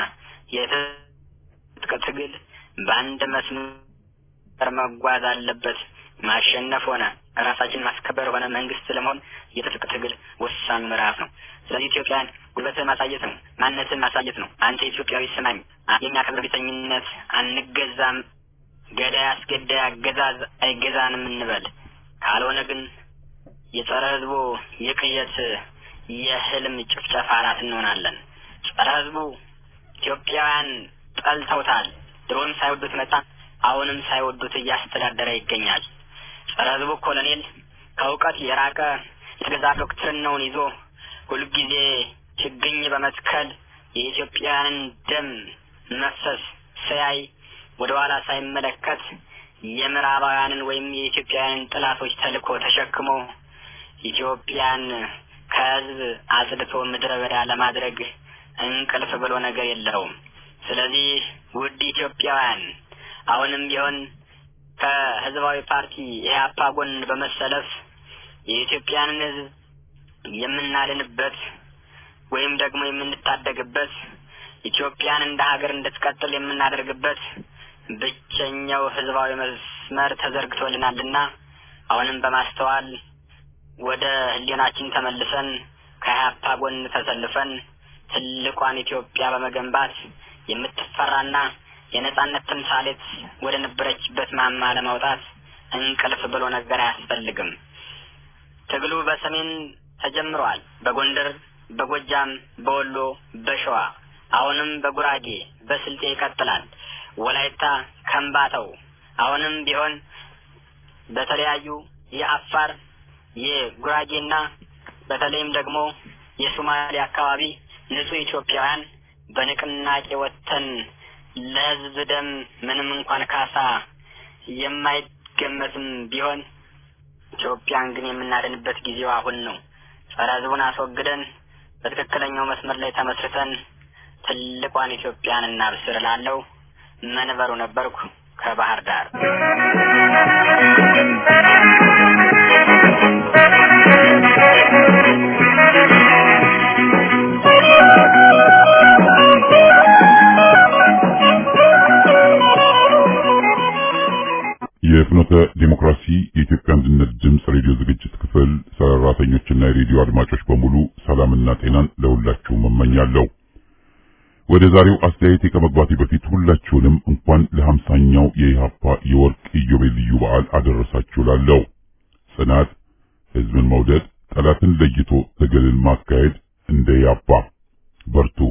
የትጥቅ ትግል በአንድ መስመር መጓዝ አለበት። ማሸነፍ ሆነ ራሳችን ማስከበር ሆነ መንግስት ለመሆን የትጥቅ ትግል ወሳኝ ምዕራፍ ነው። ስለዚህ ኢትዮጵያን ጉልበትን ማሳየት ነው፣ ማንነትን ማሳየት ነው። አንተ ኢትዮጵያዊ ስማኝ፣ የሚያከብር ቢተኝነት አንገዛም፣ ገዳይ አስገዳይ አገዛዝ አይገዛንም እንበል። ካልሆነ ግን የጸረ ህዝቡ የቅየት የህልም ጭፍጨፋ አራት እንሆናለን። ጸረ ህዝቡ ኢትዮጵያውያን ጠልተውታል። ድሮም ሳይወዱት መጣ፣ አሁንም ሳይወዱት እያስተዳደረ ይገኛል። ጸረ ህዝቡ ኮሎኔል ከእውቀት የራቀ የተገዛ ዶክትሪናውን ይዞ ሁልጊዜ ችግኝ በመትከል የኢትዮጵያውያንን ደም መፍሰስ ሲያይ ወደ ኋላ ሳይመለከት የምዕራባውያንን ወይም የኢትዮጵያውያንን ጥላቶች ተልእኮ ተሸክሞ ኢትዮጵያን ከህዝብ አጽድቶ ምድረ በዳ ለማድረግ እንቅልፍ ብሎ ነገር የለውም። ስለዚህ ውድ ኢትዮጵያውያን አሁንም ቢሆን ከህዝባዊ ፓርቲ ኢህአፓ ጎን በመሰለፍ የኢትዮጵያንን ህዝብ የምናድንበት ወይም ደግሞ የምንታደግበት ኢትዮጵያን እንደ ሀገር እንድትቀጥል የምናደርግበት ብቸኛው ህዝባዊ መስመር ተዘርግቶልናልና አሁንም በማስተዋል ወደ ህሊናችን ተመልሰን ከኢህአፓ ጎን ተሰልፈን ትልቋን ኢትዮጵያ በመገንባት የምትፈራና የነጻነት ተምሳሌት ወደ ነበረችበት ማማ ለማውጣት እንቅልፍ ብሎ ነገር አያስፈልግም። ትግሉ በሰሜን ተጀምሯል። በጎንደር፣ በጎጃም፣ በወሎ፣ በሸዋ አሁንም በጉራጌ በስልጤ ይቀጥላል። ወላይታ፣ ከምባታው አሁንም ቢሆን በተለያዩ የአፋር የጉራጌና በተለይም ደግሞ የሶማሌ አካባቢ ንጹህ ኢትዮጵያውያን በንቅናቄ ወጥተን ለህዝብ ደም ምንም እንኳን ካሳ የማይገመትም ቢሆን ኢትዮጵያን ግን የምናድንበት ጊዜው አሁን ነው። ጸረ ህዝቡን አስወግደን በትክክለኛው መስመር ላይ ተመስርተን ትልቋን ኢትዮጵያን እናብስር እላለሁ። መንበሩ ነበርኩ ከባህር ዳር። የፍኖተ ዲሞክራሲ የኢትዮጵያ አንድነት ድምፅ ሬዲዮ ዝግጅት ክፍል ሰራተኞችና የሬዲዮ አድማጮች በሙሉ ሰላምና ጤናን ለሁላችሁም እመኛለሁ። ወደ ዛሬው አስተያየቴ ከመግባቴ በፊት ሁላችሁንም እንኳን ለሀምሳኛው የኢህአፓ የወርቅ ኢዮቤልዩ በዓል አደረሳችሁ ላለሁ ጽናት፣ ህዝብን መውደድ፣ ጠላትን ለይቶ ትግልን ማካሄድ እንደ ያባ በርቱ።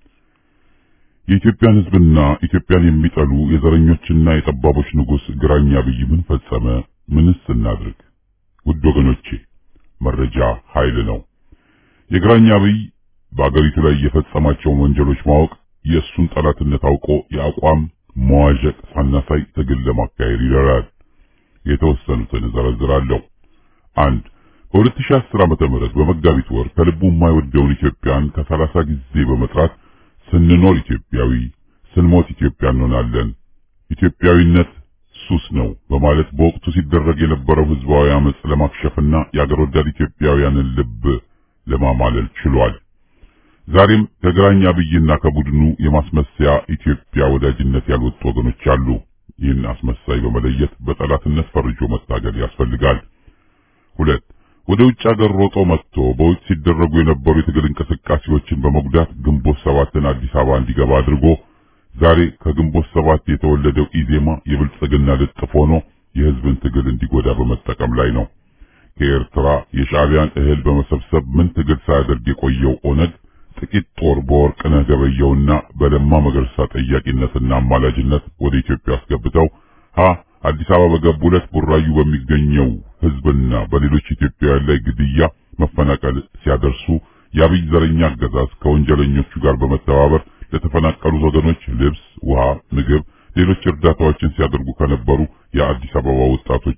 የኢትዮጵያን ሕዝብና ኢትዮጵያን የሚጠሉ የዘረኞችና የጠባቦች ንጉሥ ግራኝ አብይ ምን ፈጸመ? ምንስ እናድርግ? ውድ ወገኖቼ መረጃ ኃይል ነው። የግራኝ አብይ በአገሪቱ ላይ የፈጸማቸውን ወንጀሎች ማወቅ የእሱን ጠላትነት አውቆ የአቋም መዋዠቅ ሳናሳይ ትግል ለማካሄድ ይረዳል። የተወሰኑትን እዘረዝራለሁ። አንድ በ2010 ዓመተ ምህረት በመጋቢት ወር ከልቡ የማይወደውን ኢትዮጵያን ከሰላሳ ጊዜ በመጥራት ስንኖር ኢትዮጵያዊ ስንሞት ኢትዮጵያ እንሆናለን፣ ኢትዮጵያዊነት ሱስ ነው በማለት በወቅቱ ሲደረግ የነበረው ህዝባዊ አመጽ ለማክሸፍና የአገር ወዳድ ኢትዮጵያውያንን ልብ ለማማለል ችሏል። ዛሬም ከግራኝ አብይና ከቡድኑ የማስመሰያ ኢትዮጵያ ወዳጅነት ያልወጡ ወገኖች አሉ። ይህን አስመሳይ በመለየት በጠላትነት ፈርጆ መታገል ያስፈልጋል። ሁለት ወደ ውጭ ሀገር ሮጦ መጥቶ በውጭ ሲደረጉ የነበሩ የትግል እንቅስቃሴዎችን በመጉዳት ግንቦት ሰባትን አዲስ አበባ እንዲገባ አድርጎ ዛሬ ከግንቦት ሰባት የተወለደው ኢዜማ የብልጽግና ልጥፍ ሆኖ የህዝብን ትግል እንዲጎዳ በመጠቀም ላይ ነው። ከኤርትራ የሻዕቢያን እህል በመሰብሰብ ምን ትግል ሳያደርግ የቆየው ኦነግ ጥቂት ጦር በወርቅነህ ገበየውና በለማ መገርሳ ጠያቂነትና አማላጅነት ወደ ኢትዮጵያ አስገብተው ሀ አዲስ አበባ በገቡ ዕለት ቡራዩ በሚገኘው ህዝብና በሌሎች ኢትዮጵያውያን ላይ ግድያ፣ መፈናቀል ሲያደርሱ የአብይ ዘረኛ አገዛዝ ከወንጀለኞቹ ጋር በመተባበር ለተፈናቀሉት ወገኖች ልብስ፣ ውሃ፣ ምግብ፣ ሌሎች እርዳታዎችን ሲያደርጉ ከነበሩ የአዲስ አበባ ወጣቶች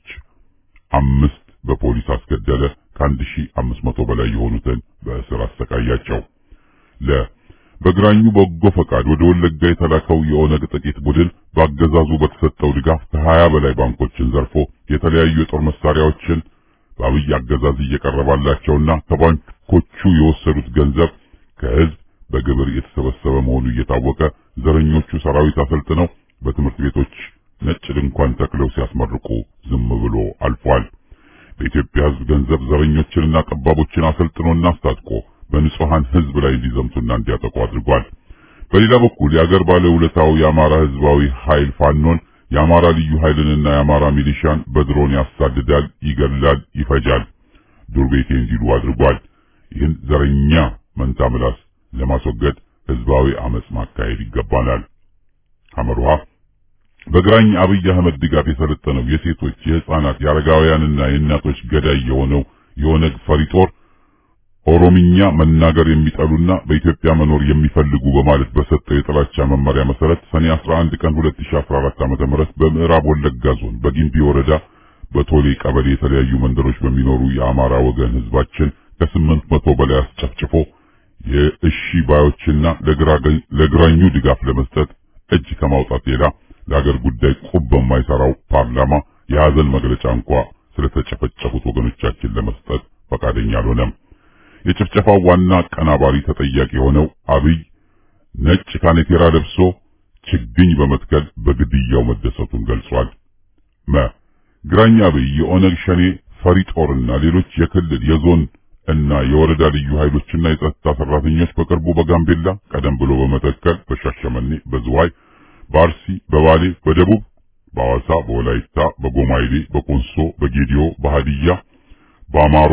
አምስት በፖሊስ አስገደለ። ከአንድ ሺህ አምስት መቶ በላይ የሆኑትን በእስር አሰቃያቸው። ለ በግራኙ በጎ ፈቃድ ወደ ወለጋ የተላከው የኦነግ ጥቂት ቡድን በአገዛዙ በተሰጠው ድጋፍ ከሀያ በላይ ባንኮችን ዘርፎ የተለያዩ የጦር መሳሪያዎችን በአብይ አገዛዝ እየቀረባላቸውና ከባንኮቹ የወሰዱት ገንዘብ ከህዝብ በግብር የተሰበሰበ መሆኑ እየታወቀ ዘረኞቹ ሰራዊት አሰልጥነው በትምህርት ቤቶች ነጭ ድንኳን ተክለው ሲያስመርቁ ዝም ብሎ አልፏል። በኢትዮጵያ ህዝብ ገንዘብ ዘረኞችንና ጠባቦችን አሰልጥኖና አስታጥቆ በንጹሃን ህዝብ ላይ እንዲዘምቱና እንዲያጠቁ አድርጓል። በሌላ በኩል የአገር ባለውለታው የአማራ ህዝባዊ ኃይል ፋኖን የአማራ ልዩ ኃይልንና የአማራ ሚሊሻን በድሮን ያሳድዳል፣ ይገድላል፣ ይፈጃል፣ ዱር ቤቴ እንዲሉ አድርጓል። ይህን ዘረኛ መንታ ምላስ ለማስወገድ ህዝባዊ አመጽ ማካሄድ ይገባናል። ሐመሩሃ በግራኝ አብይ አህመድ ድጋፍ የሰለጠነው የሴቶች የህፃናት የአረጋውያንና የእናቶች ገዳይ የሆነው የኦነግ ፈሪ ጦር ኦሮምኛ መናገር የሚጠሉና በኢትዮጵያ መኖር የሚፈልጉ በማለት በሰጠው የጥላቻ መመሪያ መሰረት ሰኔ 11 ቀን 2014 ዓ.ም በምዕራብ ወለጋ ዞን በጊምቢ ወረዳ በቶሌ ቀበሌ የተለያዩ መንደሮች በሚኖሩ የአማራ ወገን ህዝባችን ከስምንት መቶ በላይ አስጨፍጭፎ የእሺ ባዮችና ለግራኙ ድጋፍ ለመስጠት እጅ ከማውጣት ሌላ ለሀገር ጉዳይ ቁብ በማይሰራው ፓርላማ የሀዘን መግለጫ እንኳ ስለተጨፈጨፉት ወገኖቻችን ለመስጠት ፈቃደኛ አልሆነም። የጭፍጨፋው ዋና አቀናባሪ ተጠያቂ የሆነው አብይ ነጭ ካኔቴራ ለብሶ ችግኝ በመትከል በግድያው መደሰቱን ገልጿል። መ ግራኝ አብይ የኦነግ ሸኔ ፈሪ ጦርና ሌሎች የክልል የዞን እና የወረዳ ልዩ ኃይሎችና የጸጥታ ሰራተኞች በቅርቡ በጋምቤላ ቀደም ብሎ በመተከል በሻሸመኔ በዝዋይ በአርሲ በባሌ በደቡብ በሐዋሳ በወላይታ በጎማይሌ በኮንሶ በጌዲዮ በሃዲያ በአማሮ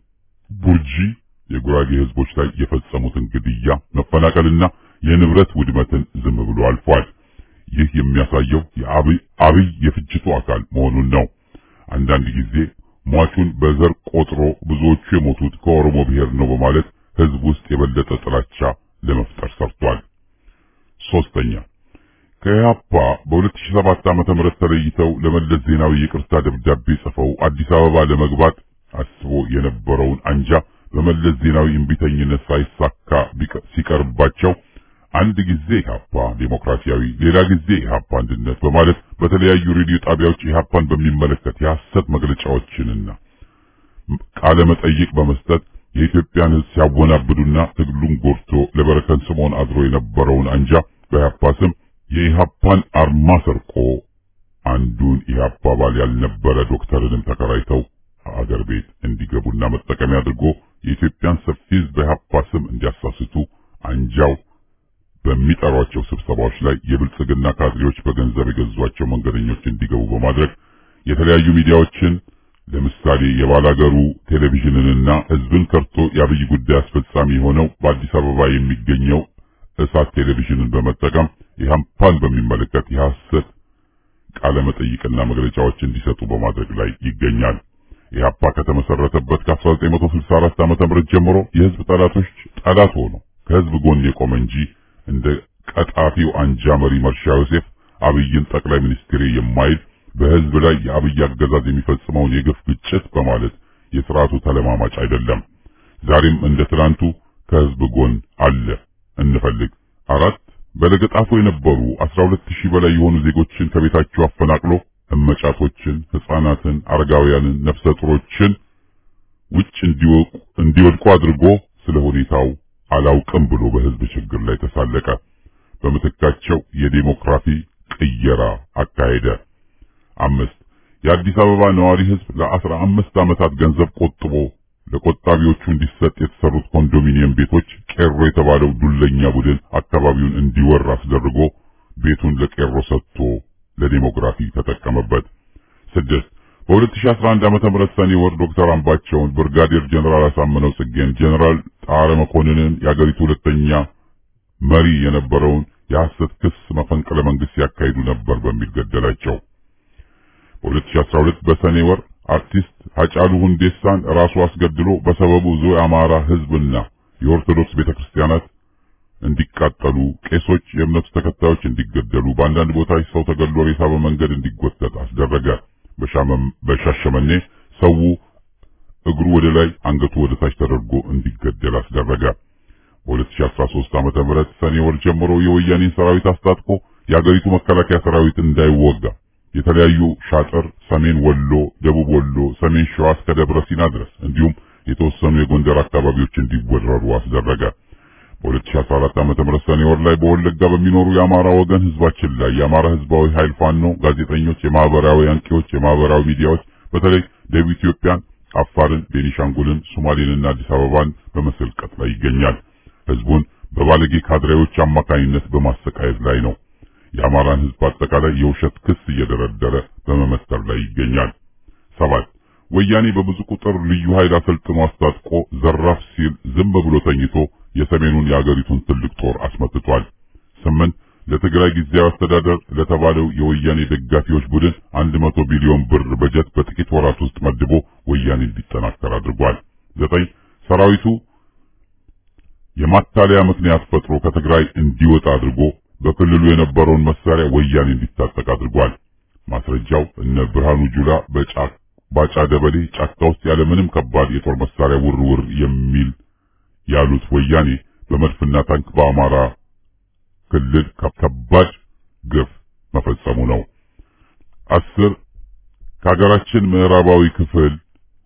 ቡርጂ የጉራጌ ህዝቦች ላይ የፈጸሙትን ግድያ መፈናቀልና የንብረት ውድመትን ዝም ብሎ አልፏል። ይህ የሚያሳየው የአብይ አብይ የፍጅቱ አካል መሆኑን ነው። አንዳንድ ጊዜ ሟቹን በዘር ቆጥሮ ብዙዎቹ የሞቱት ከኦሮሞ ብሔር ነው በማለት ህዝብ ውስጥ የበለጠ ጥላቻ ለመፍጠር ሰርቷል። ሶስተኛ ከኢህአፓ በ2007 ዓመተ ምህረት ተለይተው ለመለስ ዜናዊ ይቅርታ ደብዳቤ ጽፈው አዲስ አበባ ለመግባት አስቦ የነበረውን አንጃ በመለስ ዜናዊ እምቢተኝነት ሳይሳካ ሲቀርባቸው አንድ ጊዜ ኢህአፓ ዴሞክራሲያዊ፣ ሌላ ጊዜ ኢህአፓ አንድነት በማለት በተለያዩ ሬዲዮ ጣቢያዎች ኢህአፓን በሚመለከት የሐሰት መግለጫዎችንና ቃለ መጠይቅ በመስጠት የኢትዮጵያን ህዝብ ሲያወናብዱና ትግሉን ጎድቶ ለበረከት ስምዖን አድሮ የነበረውን አንጃ በኢህአፓ ስም የኢህአፓን አርማ ሰርቆ አንዱን ኢህአፓ አባል ያልነበረ ዶክተርንም ተከራይተው አገር ቤት እንዲገቡና መጠቀሚያ አድርጎ የኢትዮጵያን ሰፊ ህዝብ በኢህአፓ ስም እንዲያሳስቱ አንጃው በሚጠሯቸው ስብሰባዎች ላይ የብልጽግና ካድሬዎች በገንዘብ የገዟቸው መንገደኞች እንዲገቡ በማድረግ የተለያዩ ሚዲያዎችን ለምሳሌ የባላገሩ ቴሌቪዥንንና ህዝብን ከርቶ የአብይ ጉዳይ አስፈጻሚ የሆነው በአዲስ አበባ የሚገኘው እሳት ቴሌቪዥንን በመጠቀም ኢህአፓን በሚመለከት የሐሰት ቃለ መጠይቅና መግለጫዎች እንዲሰጡ በማድረግ ላይ ይገኛል። ኢህአፓ ከተመሰረተበት ከ1964 ዓ.ም ጀምሮ የህዝብ ጠላቶች ጠላት ሆኖ ከህዝብ ጎን የቆመ እንጂ እንደ ቀጣፊው አንጃ መሪ መርሻ ዮሴፍ አብይን ጠቅላይ ሚኒስትር የማይል በህዝብ ላይ የአብይ አገዛዝ የሚፈጽመውን የግፍ ግጭት በማለት የስርዓቱ ተለማማጭ አይደለም። ዛሬም እንደ ትናንቱ ከህዝብ ጎን አለ። እንፈልግ አራት በለገጣፎ የነበሩ 12000 በላይ የሆኑ ዜጎችን ከቤታቸው አፈናቅሎ እመጫቶችን፣ ህፃናትን፣ አረጋውያንን፣ ነፍሰ ጡሮችን ውጭ እንዲወቁ እንዲወድቁ አድርጎ ስለ ሁኔታው አላውቅም ብሎ በህዝብ ችግር ላይ ተሳለቀ። በምትካቸው የዴሞክራሲ ቅየራ አካሄደ። አምስት የአዲስ አበባ ነዋሪ ህዝብ ለአስራ አምስት ዓመታት ገንዘብ ቆጥቦ ለቆጣቢዎቹ እንዲሰጥ የተሰሩት ኮንዶሚኒየም ቤቶች ቄሮ የተባለው ዱለኛ ቡድን አካባቢውን እንዲወር አስደርጎ ቤቱን ለቄሮ ሰጥቶ ለዴሞግራፊ ተጠቀመበት። ስድስት በ2011 ዓመተ ምህረት ሰኔ ወር ዶክተር አምባቸውን፣ ብርጋዴር ጀነራል አሳምነው ጽጌን፣ ጀነራል ጣረ መኮንንን የአገሪቱ ሁለተኛ መሪ የነበረውን የሐሰት ክስ መፈንቅለ መንግስት ያካሂዱ ነበር በሚል ገደላቸው። በ2012 በሰኔ ወር አርቲስት ሀጫሉ ሁንዴሳን ራሱ አስገድሎ በሰበቡ ብዙ የአማራ ህዝብና የኦርቶዶክስ ቤተክርስቲያናት እንዲቃጠሉ፣ ቄሶች፣ የእምነቱ ተከታዮች እንዲገደሉ፣ በአንዳንድ ቦታዎች ሰው ተገድሎ ሬሳ በመንገድ እንዲጎተት አስደረገ። በሻሸመኔ ሰው እግሩ ወደ ላይ አንገቱ ወደ ታች ተደርጎ እንዲገደል አስደረገ። በ2013 ዓመተ ምህረት ሰኔ ወር ጀምሮ የወያኔን ሰራዊት አስታጥቆ የአገሪቱ መከላከያ ሰራዊት እንዳይወጋ የተለያዩ ሻጥር ሰሜን ወሎ፣ ደቡብ ወሎ፣ ሰሜን ሸዋ እስከ ደብረ ሲና ድረስ እንዲሁም የተወሰኑ የጎንደር አካባቢዎች እንዲወረሩ አስደረገ። በ2014 ዓመተ ምህረት ሰኔ ወር ላይ በወለጋ በሚኖሩ የአማራ ወገን ህዝባችን ላይ የአማራ ህዝባዊ ኃይል ፋኖ ጋዜጠኞች፣ የማህበራዊ አንቂዎች፣ የማህበራዊ ሚዲያዎች በተለይ ደቡብ ኢትዮጵያን፣ አፋርን፣ ቤኒሻንጉልን፣ ሶማሌንና አዲስ አበባን በመሰልቀጥ ላይ ይገኛል። ህዝቡን በባለጌ ካድሬዎች አማካኝነት በማሰቃየት ላይ ነው። የአማራን ህዝብ አጠቃላይ የውሸት ክስ እየደረደረ በመመተር ላይ ይገኛል። ሰባት ወያኔ በብዙ ቁጥር ልዩ ኃይል አሰልጥኖ አስታጥቆ ዘራፍ ሲል ዝም ብሎ ተኝቶ የሰሜኑን የአገሪቱን ትልቅ ጦር አስመትቷል። ስምንት ለትግራይ ጊዜያዊ አስተዳደር ለተባለው የወያኔ ደጋፊዎች ቡድን አንድ መቶ ቢሊዮን ብር በጀት በጥቂት ወራት ውስጥ መድቦ ወያኔ እንዲጠናከር አድርጓል። ዘጠኝ ሰራዊቱ የማታለያ ምክንያት ፈጥሮ ከትግራይ እንዲወጣ አድርጎ በክልሉ የነበረውን መሳሪያ ወያኔ እንዲታጠቅ አድርጓል። ማስረጃው እነ ብርሃኑ ጁላ በጫካ ባጫ ደበሌ ጫካ ውስጥ ያለ ምንም ከባድ የጦር መሳሪያ ውር ውር የሚል ያሉት ወያኔ በመድፍና ታንክ በአማራ ክልል ከባድ ግፍ መፈጸሙ ነው። አስር ከሀገራችን ምዕራባዊ ክፍል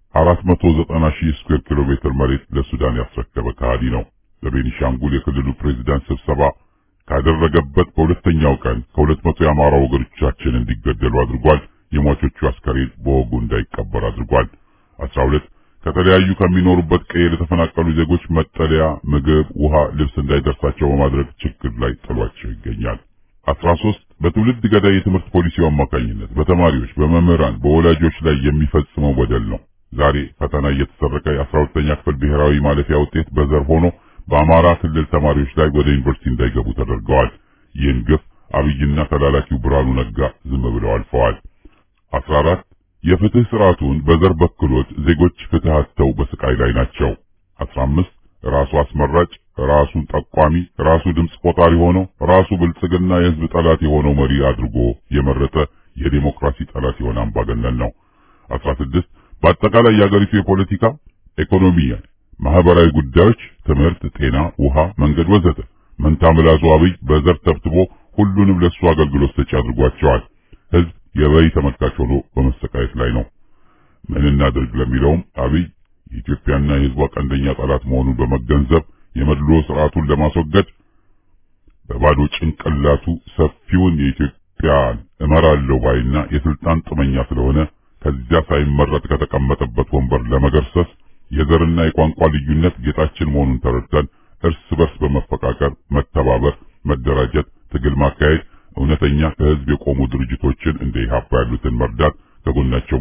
490 ሺህ ስኩዌር ኪሎ ሜትር መሬት ለሱዳን ያስረከበ ከሃዲ ነው። ለቤኒሻንጉል የክልሉ ፕሬዝዳንት ስብሰባ ካደረገበት በሁለተኛው ቀን ከሁለት መቶ የአማራ ወገኖቻችን እንዲገደሉ አድርጓል። የሟቾቹ አስከሬን በወጉ እንዳይቀበር አድርጓል። 12 ከተለያዩ ከሚኖሩበት ቀዬ ለተፈናቀሉ ዜጎች መጠለያ፣ ምግብ፣ ውሃ፣ ልብስ እንዳይደርሳቸው በማድረግ ችግር ላይ ጥሏቸው ይገኛል። 13 በትውልድ ገዳይ የትምህርት ፖሊሲው አማካኝነት በተማሪዎች፣ በመምህራን፣ በወላጆች ላይ የሚፈጽመው በደል ነው። ዛሬ ፈተና እየተሰረቀ የ12ኛ ክፍል ብሔራዊ ማለፊያ ውጤት በዘር ሆኖ በአማራ ክልል ተማሪዎች ላይ ወደ ዩኒቨርሲቲ እንዳይገቡ ተደርገዋል። ይህን ግፍ አብይና ተላላኪው ብርሃኑ ነጋ ዝም ብለው አልፈዋል። 14 የፍትህ ስርዓቱን በዘር በክሎት ዜጎች ፍትህ አጥተው በስቃይ ላይ ናቸው። 15 ራሱ አስመራጭ፣ ራሱን ጠቋሚ፣ ራሱ ድምፅ ቆጣሪ ሆኖ ራሱ ብልጽግና የህዝብ ጠላት የሆነው መሪ አድርጎ የመረጠ የዲሞክራሲ ጠላት የሆነ አምባገነን ነው። 16 በአጠቃላይ የአገሪቱ የፖለቲካ ኢኮኖሚ፣ ማህበራዊ ጉዳዮች፣ ትምህርት፣ ጤና፣ ውሃ፣ መንገድ ወዘተ መንታ ምላሱ አብይ በዘር ተብትቦ ሁሉንም ለሱ አገልግሎት ሰጪ አድርጓቸዋል። ህዝብ የበይ ተመልካች ሆኖ በመሰቃየት ላይ ነው። ምን እናድርግ ለሚለውም አብይ የኢትዮጵያና የህዝቧ ቀንደኛ ጠላት መሆኑን በመገንዘብ የመድሎ ስርዓቱን ለማስወገድ በባዶ ጭንቅላቱ ሰፊውን የኢትዮጵያን እመራለሁ ባይና የስልጣን ጥመኛ ስለሆነ ከዚያ ሳይመረጥ ከተቀመጠበት ወንበር ለመገርሰስ የዘርና የቋንቋ ልዩነት ጌጣችን መሆኑን ተረድተን እርስ በርስ በመፈቃቀር መተባበር፣ መደራጀት፣ ትግል ማካሄድ፣ እውነተኛ ከህዝብ የቆሙ ድርጅቶችን እንደ ኢህአፓ ያሉትን መርዳት፣ ከጎናቸው መሆን፣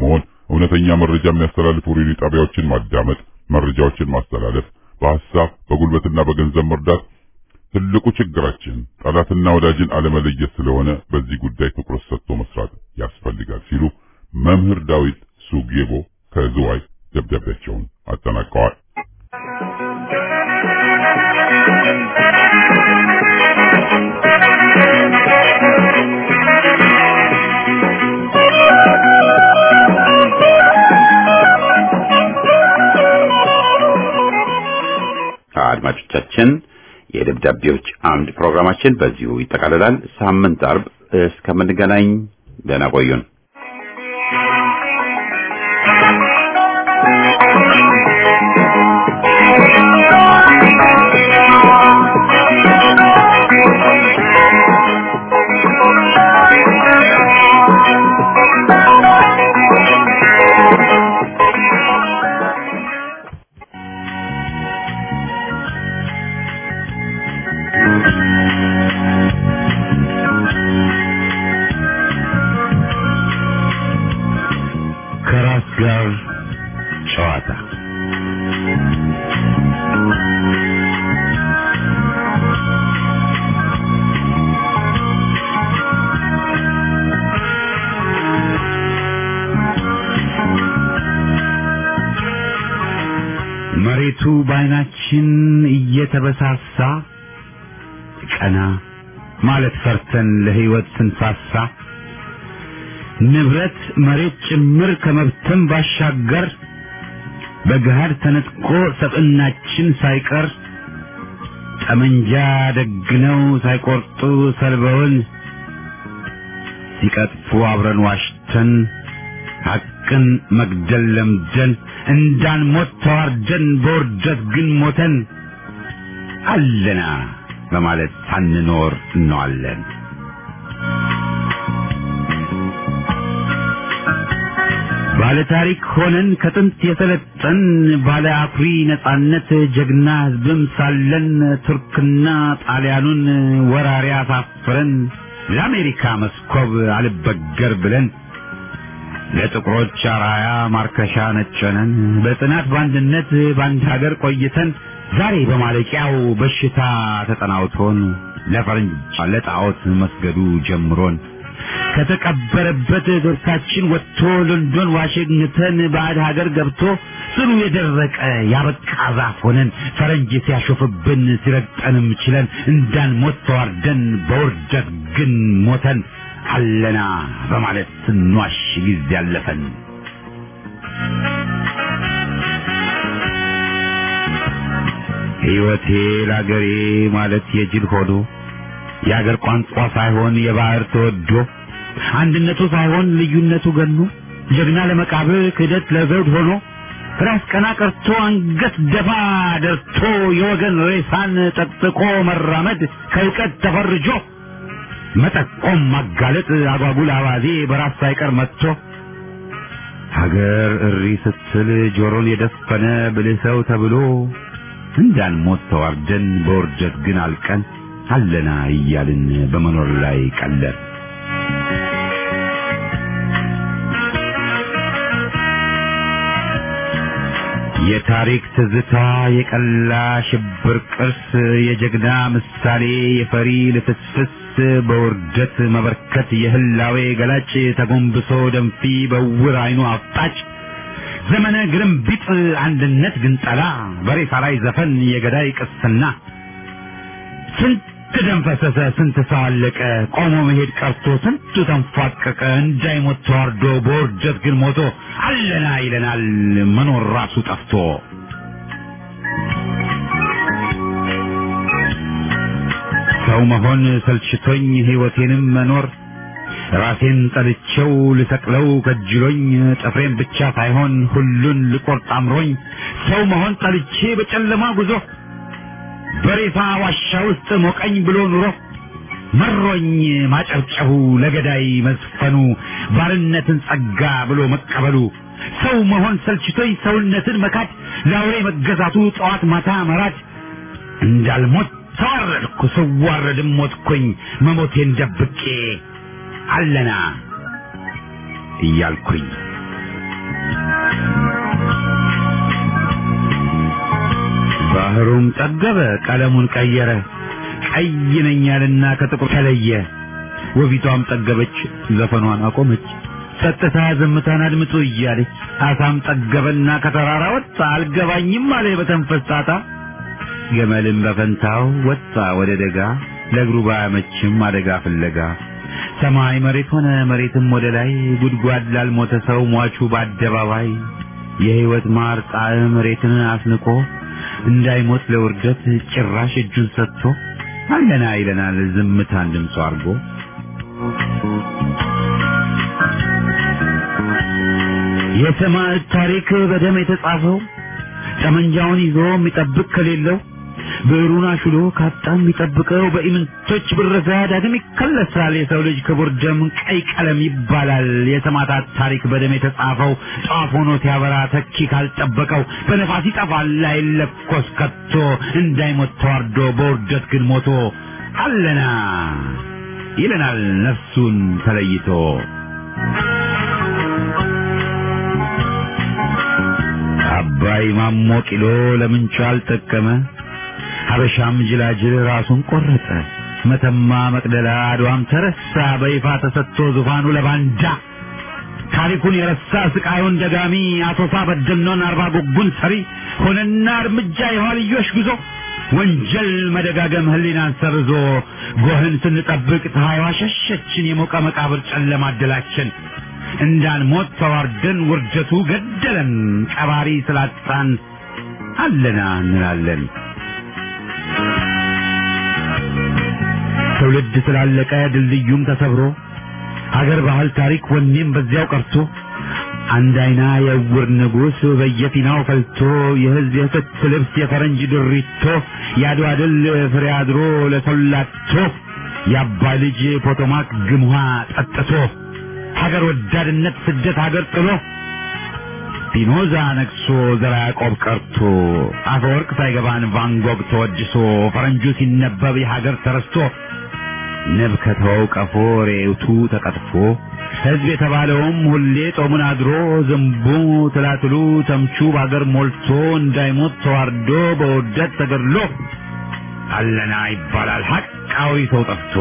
እውነተኛ መረጃ የሚያስተላልፉ ሬዲዮ ጣቢያዎችን ማዳመጥ፣ መረጃዎችን ማስተላለፍ፣ በሐሳብ በጉልበትና በገንዘብ መርዳት ትልቁ ችግራችን ጠላትና ወዳጅን አለመለየት ስለሆነ በዚህ ጉዳይ ትኩረት ሰጥቶ መስራት ያስፈልጋል ሲሉ መምህር ዳዊት ሱጌቦ ከዝዋይ ደብዳቤያቸውን አጠናቀዋል። አድማጮቻችን የደብዳቤዎች አምድ ፕሮግራማችን በዚሁ ይጠቃልላል። ሳምንት አርብ እስከምንገናኝ ደህና ቆዩን። ከራስ ጋር ጨዋታ መሬቱ በዓይናችን እየተበሳሳ ቀና ማለት ፈርተን ለሕይወት ስንሳሳ ንብረት መሬት ጭምር ከመብተን ባሻገር በገሃድ ተነጥቆ ሰብዕናችን ሳይቀር ጠመንጃ ደግነው ሳይቆርጡ ሰልበውን ሲቀጥፉ አብረን ዋሽተን ሐቅን መግደል ለምደን እንዳንሞት ተዋርደን በውርደት ግን ሞተን አለና በማለት ሳንኖር እንዋለን። ባለ ታሪክ ሆነን ከጥንት የሰለጠን ባለ አኩሪ ነጻነት ጀግና ሕዝብም ሳለን ቱርክና ጣሊያኑን ወራሪ አሳፍረን ለአሜሪካ መስኮብ አልበገር ብለን ለጥቁሮች አራያ ማርከሻ ነጨነን በጽናት በአንድነት በአንድ ሀገር ቆይተን ዛሬ በማለቂያው በሽታ ተጠናውቶን ለፈረንጅ ለጣዖት መስገዱ ጀምሮን ከተቀበረበት ዶርታችን ወጥቶ ሎንዶን ዋሽንግተን ባዕድ ሀገር ገብቶ ስሩ የደረቀ ያበቃ ዛፍ ሆነን ፈረንጅ ሲያሾፍብን ሲረግጠንም ችለን እንዳንሞት ተዋርደን በውርደት ግን ሞተን አለና በማለት ስንዋሽ ጊዜ ያለፈን ሕይወቴ ለአገሬ ማለት የጅል ሆዶ የአገር ቋንቋ ሳይሆን የባህር ተወዶ አንድነቱ ሳይሆን ልዩነቱ ገኖ ጀግና ለመቃብር ክህደት ለዘውድ ሆኖ ራስ ቀና ቀርቶ አንገት ደፋ ደርቶ የወገን ሬሳን ጠቅጥቆ መራመድ ከእውቀት ተፈርጆ መጠቆም ማጋለጥ አጓጉል አባዜ በራስ ሳይቀር መጥቶ ሀገር እሪ ስትል ጆሮን የደፈነ ብልህ ሰው ተብሎ እንዳንሞት ተዋርደን በውርደት ግን አልቀን አለና እያልን በመኖር ላይ ቀለር የታሪክ ትዝታ የቀላ ሽብር ቅርስ የጀግና ምሳሌ የፈሪ ልፍስፍስ በውርደት መበርከት የህላዌ ገላጭ ተጎንብሶ ደንፊ በውር አይኑ አፍጣጭ ዘመነ ግርምቢጥ አንድነት ግንጠላ በሬሳ ላይ ዘፈን የገዳይ ቅስና ስንት ደም ፈሰሰ፣ ስንት ሰው አለቀ፣ ቆሞ መሄድ ቀርቶ ስንቱ ተንፏቀቀ፣ እንዳይሞት ተዋርዶ በውርደት ግን ሞቶ አለና ይለናል መኖር ራሱ ጠፍቶ። ሰው መሆን ሰልችቶኝ ሕይወቴንም መኖር ራሴን ጠልቼው ልሰቅለው ከጅሎኝ ጥፍሬን ብቻ ሳይሆን ሁሉን ልቆርጥ አምሮኝ ሰው መሆን ጠልቼ በጨለማ ጉዞ በሬሳ ዋሻ ውስጥ ሞቀኝ ብሎ ኑሮ መሮኝ ማጨብጨቡ ለገዳይ መዝፈኑ ባርነትን ጸጋ ብሎ መቀበሉ ሰው መሆን ሰልችቶኝ ሰውነትን መካድ ለአውሬ መገዛቱ ጠዋት ማታ መራድ እንዳልሞት ተዋረድኩ ስዋረድም ሞትኩኝ መሞቴን ደብቄ አለና እያልኩኝ ባህሩም ጠገበ፣ ቀለሙን ቀየረ፣ ቀይ ነኝ ያለና ከጥቁር ተለየ። ወቢቷም ጠገበች፣ ዘፈኗን አቆመች፣ ጸጥታ ዝምታን አድምጡ እያለች። አሳም ጠገበና ከተራራ ወጣ፣ አልገባኝም አለ በተንፈስ ጣጣ። ገመልም በፈንታው ወጣ ወደ ደጋ፣ ለእግሩ ባያመችም አደጋ ፍለጋ። ሰማይ መሬት ሆነ፣ መሬትም ወደ ላይ፣ ጉድጓድ ላልሞተ ሰው ሟቹ በአደባባይ የሕይወት ማር ጣዕም መሬትን አስንቆ እንዳይሞት ለውርደት ጭራሽ እጁን ሰጥቶ አለና ይለናል ዝምታን ድምፁ አድርጎ። የሰማዕት ታሪክ በደም የተጻፈው ጠመንጃውን ይዞ የሚጠብቅ ከሌለው ብዕሩን አሹሎ ካጣ የሚጠብቀው በኢምንቶች ብረሳ ዳግም ይከለሳል። የሰው ልጅ ክቡር ደም ቀይ ቀለም ይባላል። የሰማዕታት ታሪክ በደም የተጻፈው ጧፍ ሆኖ ሲያበራ ተኪ ካልጠበቀው በነፋስ ይጠፋል አይለኮስ ከቶ እንዳይሞት ተዋርዶ በውርደት ግን ሞቶ አለና ይለናል ነፍሱን ተለይቶ። አባይ ማሞ ቂሎ ለምንቹ አልጠቀመ ሀበሻም ጅላጅል ራሱን ቆረጠ። መተማ መቅደላ አድዋም ተረሳ በይፋ ተሰጥቶ ዙፋኑ ለባንዳ ታሪኩን የረሳ ስቃዩን ደጋሚ አቶሳ በደኖን አርባ ጉጉን ሰሪ ሆነና እርምጃ የኋልዮሽ ጉዞ ወንጀል መደጋገም ህሊናን ሰርዞ ጎህን ስንጠብቅ ፀሐይዋ ሸሸችን የሞቀ መቃብር ጨለማ አደላችን እንዳንሞት ተዋርደን ውርደቱ ገደለን ቀባሪ ስላጣን አለና እንላለን። ትውልድ ስላለቀ ድልድዩም ተሰብሮ ሀገር ባህል ታሪክ ወኔም በዚያው ቀርቶ አንድ አይና የዕውር ንጉሥ በየፊናው ፈልቶ የህዝብ የክት ልብስ የፈረንጅ ድሪቶ የአድዋ ድል ፍሬ አድሮ ለሰላቶ የአባይ ልጅ ፖቶማክ ግምሃ ጠጥቶ ሀገር ወዳድነት ስደት ሀገር ጥሎ ፒኖዛ ነግሶ ዘራ ያዕቆብ ቀርቶ አፈወርቅ ሳይገባን ቫንጎግ ተወድሶ ፈረንጁ ሲነበብ የሀገር ተረስቶ ንብ ከተወው ቀፎ ሬውቱ ተቀጥፎ ሕዝብ የተባለውም ሁሌ ጦሙን አድሮ ዝንቡ ትላትሉ ተምቹ በአገር ሞልቶ እንዳይሞት ተዋርዶ በውርደት ተገድሎ አለና ይባላል ሐቃዊ ሰው ጠፍቶ።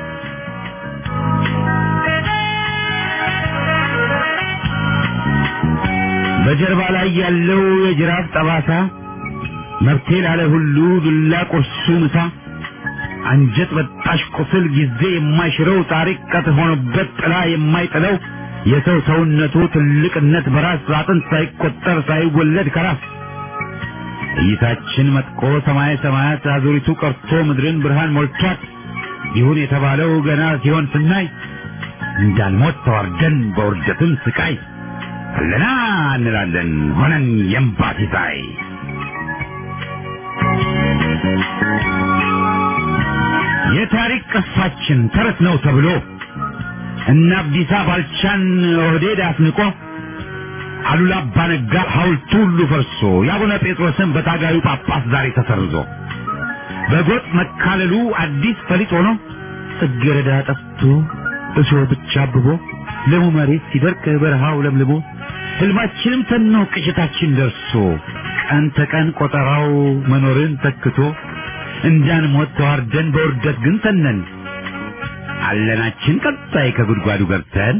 በጀርባ ላይ ያለው የጅራፍ ጠባሳ መብቴ ላለ ሁሉ ዱላ ቁርሱ ምሳ አንጀት በጣሽ ቁስል ጊዜ የማይሽረው ታሪክ ቀት ሆኖበት ጥላ የማይጥለው የሰው ሰውነቱ ትልቅነት በራስ አጥንት ሳይቆጠር ሳይወለድ ከራስ እይታችን መጥቆ ሰማይ ሰማያት አዙሪቱ ቀርቶ ምድርን ብርሃን ሞልቷት ይሁን የተባለው ገና ሲሆን ስናይ እንዳንሞት ተዋርደን በውርደትም ስቃይ አለና እንላለን ሆነን የእምባ ሲሳይ የታሪክ ቅርሳችን ተረት ነው ተብሎ እነ አብዲሳ ባልቻን ኦህዴድ አስንቆ አሉላ አባነጋ ሐውልቱ ሁሉ ፈርሶ የአቡነ ጴጥሮስን በታጋዩ ጳጳስ ዛሬ ተሰርዞ በጎጥ መካለሉ አዲስ ፈሊጥ ሆኖ ጽጌረዳ ጠፍቶ እሾህ ብቻ አብቦ ለሙ መሬት ሲደርቅ በረሃው ለምልሞ ህልማችንም ተኖ ቅጭታችን ደርሶ ቀን ተቀን ቆጠራው መኖርን ተክቶ እንዳንሞት ተዋርደን በውርደት ግን ተነን አለናችን ቀጣይ ከጉድጓዱ ገብተን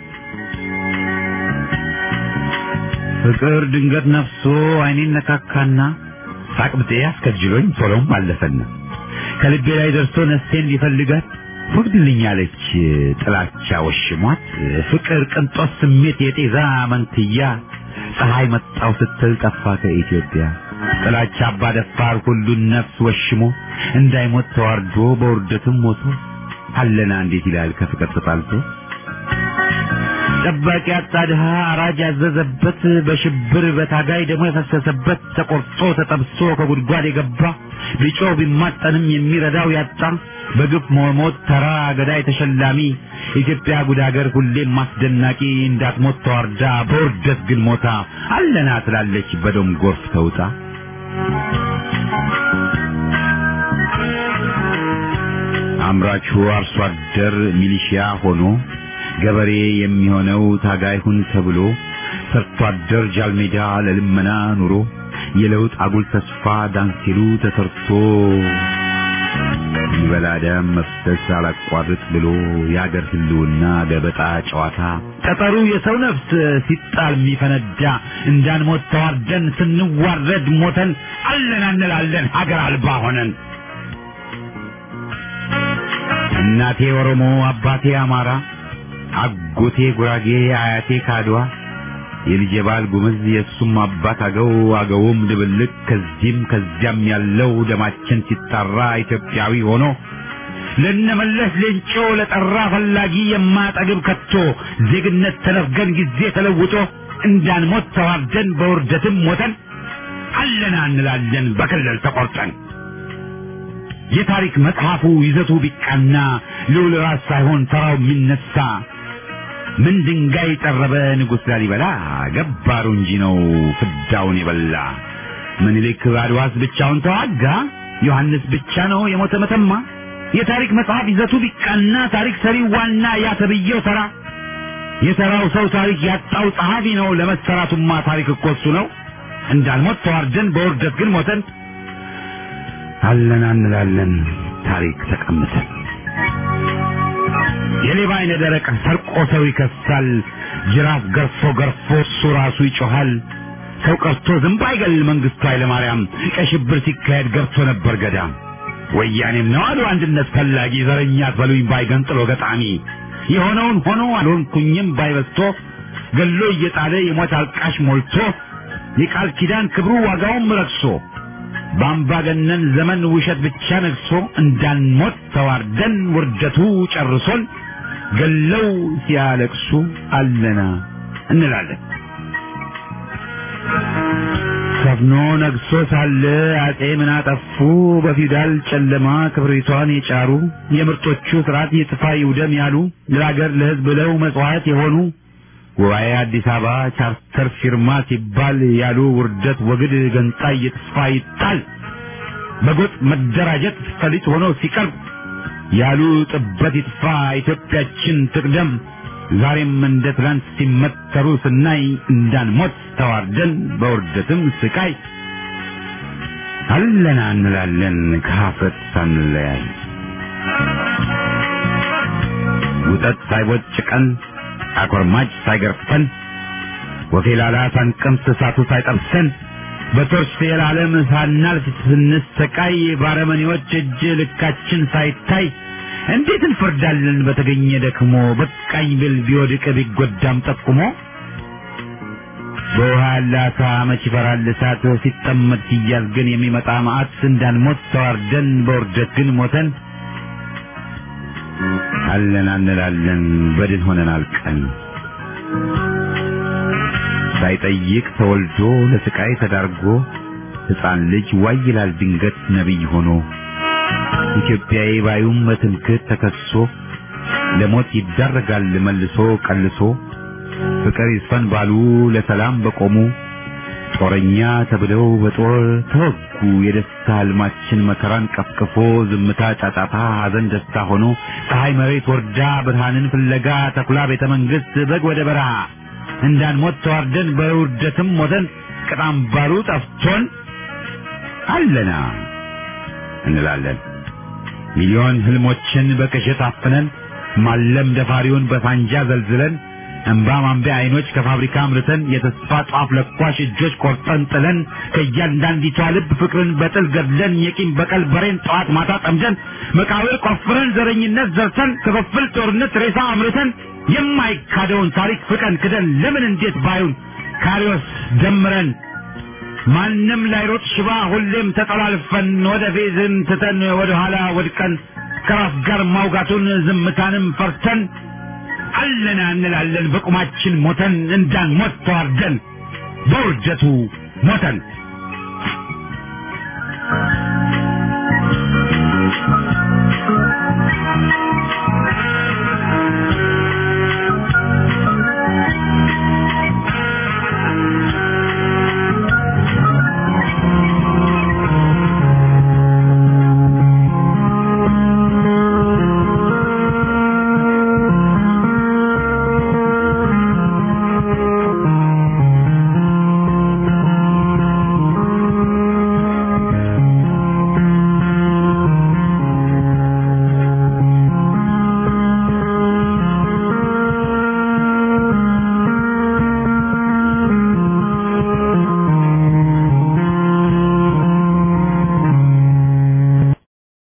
ፍቅር ድንገት ነፍሶ አይኔን ነካካና ሳቅብጤ አስከጅሎኝ ቶሎም አለፈና ከልቤ ላይ ደርሶ ነፍሴን ሊፈልጋት ወግድልኛለች ጥላቻ ወሽሟት ፍቅር ቅንጦት ስሜት የጤዛ መንትያ ፀሐይ መጣው ስትል ጠፋ ከኢትዮጵያ ጥላቻ አባ ደፋር ሁሉን ነፍስ ወሽሞ እንዳይሞት ተዋርዶ በውርደትም ሞቶ አለና እንዴት ይላል ከፍቅር ተጣልቶ ጠባቂ አጣ ድሃ አራጅ ያዘዘበት በሽብር በታጋይ ደግሞ የፈሰሰበት ተቆርጦ ተጠብሶ ከጉድጓድ የገባ ቢጮህ ቢማጠንም የሚረዳው ያጣ በግፍ መሞት ተራ ገዳይ ተሸላሚ ኢትዮጵያ ጉድ ሀገር ሁሌም ማስደናቂ እንዳትሞት ተዋርዳ በውርደት ግን ሞታ አለና ትላለች በደም ጎርፍ ተውጣ አምራቹ አርሶ አደር ሚሊሺያ ሆኖ ገበሬ የሚሆነው ታጋይ ሁን ተብሎ ሰርቶ አደር ጃልሜዳ ለልመና ኑሮ የለውጥ አጉል ተስፋ ዳንሲሉ ተሰርቶ ይበላ ደም መፍሰስ አላቋርጥ ብሎ የአገር ህልውና ገበጣ ጨዋታ ጠጠሩ የሰው ነፍስ ሲጣል የሚፈነዳ እንዳንሞት ተዋርደን ስንዋረድ ሞተን አለን እንላለን ሀገር አልባ ሆነን እናቴ ኦሮሞ አባቴ አማራ አጎቴ ጉራጌ አያቴ ካድዋ የልጄ ባል ጉምዝ የእሱም አባት አገው አገውም ድብልቅ ከዚህም ከዚያም ያለው ደማችን ሲጣራ ኢትዮጵያዊ ሆኖ ለነመለስ ሌንጮ ለጠራ ፈላጊ የማጠግብ ከቶ ዜግነት ተነፍገን ጊዜ ተለውጦ እንዳንሞት ተዋርደን በውርደትም ሞተን አለና እንላለን በክልል ተቆርጠን የታሪክ መጽሐፉ ይዘቱ ቢቃና ልዑል ራስ ሳይሆን ተራው የሚነሳ ምን ድንጋይ ጠረበ ንጉሥ ላሊበላ ገባሩ እንጂ ነው ፍዳውን የበላ ምኒልክ አድዋስ ብቻውን ተዋጋ ዮሐንስ ብቻ ነው የሞተ መተማ የታሪክ መጽሐፍ ይዘቱ ቢቃና ታሪክ ሰሪው ዋና ያተብየው ተራ የተራው ሰው ታሪክ ያጣው ጸሐፊ ነው ለመሰራቱማ ታሪክ እኮ እሱ ነው እንዳልሞት ተዋርደን በውርደት ግን ሞተን አለን እንላለን ታሪክ ተቀምጠን የሌባ አይነ ደረቅ ሰርቆ ሰው ይከሳል ጅራፍ ገርፎ ገርፎ እሱ ራሱ ይጮሃል ሰው ቀርቶ ዝንብ አይገል መንግስቱ ኃይለማርያም ቀይ ሽብር ሲካሄድ ገብቶ ነበር ገዳም ወያኔም ነው አሉ አንድነት ፈላጊ ዘረኛ አትበሉኝ ባይገንጥሎ ገጣሚ የሆነውን ሆኖ አልሆንኩኝም ባይበስቶ ገሎ እየጣለ የሞት አልቃሽ ሞልቶ የቃል ኪዳን ክብሩ ዋጋውም ረክሶ በአምባገነን ዘመን ውሸት ብቻ ነግሶ እንዳንሞት ተዋርደን ውርደቱ ጨርሶን ገለው ሲያለቅሱ አለና እንላለን። ሰፍኖ ነግሶ ሳለ አጼ ምን አጠፉ? በፊውዳል ጨለማ ክብሪቷን የጫሩ የምርጦቹ ስርዓት የጥፋ ይውደም ያሉ ለሀገር ለሕዝብ ብለው መጽዋዕት የሆኑ ጉባኤ አዲስ አበባ ቻርተር ፊርማ ሲባል ያሉ ውርደት ወግድ ገንጣይ የጥፋ ይጣል በጎጥ መደራጀት ፈሊጥ ሆኖ ሲቀርብ ያሉ ጥበት ይጥፋ ኢትዮጵያችን ትቅደም ዛሬም እንደ ትላንት ሲመተሩ ስናይ እንዳንሞት ተዋርደን በውርደትም ስቃይ አለና እንላለን ከሀፍረት ሳንለያይ ውጠት ሳይቦጭቀን አኮርማጭ ሳይገርፈን ወፌላላ ሳንቀምስ እሳቱ ሳይጠብሰን በቶርች የዓለም ሳናልፍ ስንሰቃይ ባረመኔዎች እጅ ልካችን ሳይታይ እንዴት እንፈርዳለን በተገኘ ደክሞ በቃኝ ብል ቢወድቅ ቢጎዳም ጠቁሞ በውሃ ያለ አሳ መች ይፈራል እሳት ሲጠመድ ሲያዝ ግን የሚመጣ መዓት እንዳንሞት ተዋርደን በውርደት ግን ሞተን አለን አንላለን በድን ሆነን አልቀን ሳይጠይቅ ተወልዶ ለስቃይ ተዳርጎ ሕፃን ልጅ ዋይ ይላል ድንገት ነቢይ ሆኖ ኢትዮጵያዊ ባዩም በትምክህት ተከሶ ለሞት ይዳረጋል መልሶ ቀልሶ ፍቅር ይስፈን ባሉ ለሰላም በቆሙ ጦረኛ ተብለው በጦር ተወጉ። የደስታ ህልማችን መከራን ቀፍቅፎ ዝምታ ጫጫታ፣ ሐዘን ደስታ ሆኖ ፀሐይ መሬት ወርዳ ብርሃንን ፍለጋ ተኩላ ቤተ መንግሥት በግ ወደ በረሃ እንዳንሞት ተዋርደን በውርደትም ሞተን ቅጣም ባሩ ጠፍቶን አለና እንላለን ሚሊዮን ህልሞችን በቅዠት አፍነን ማለም ደፋሪውን በሳንጃ ዘልዝለን እንባ ማንቢያ አይኖች ከፋብሪካ አምርተን የተስፋ ጧፍ ለኳሽ እጆች ቆርጠን ጥለን ከእያንዳንዲቷ ልብ ፍቅርን በጥል ገድለን የቂም በቀል በሬን ጠዋት ማታ ጠምደን መቃብር ቆፍረን ዘረኝነት ዘርተን ክፍፍል ጦርነት ሬሳ አምርተን የማይካደውን ታሪክ ፍቀን ክደን ለምን እንዴት ባዩን ካሪዎስ ደምረን ማንም ላይሮጥ ሽባ ሁሌም ተጠላልፈን ወደ ፌዝን ትተን ወደ ኋላ ወድቀን ከራስ ጋር ማውጋቱን ዝምታንም ፈርተን አለና እንላለን በቁማችን ሞተን እንዳንሞት ተዋርደን በውርደቱ ሞተን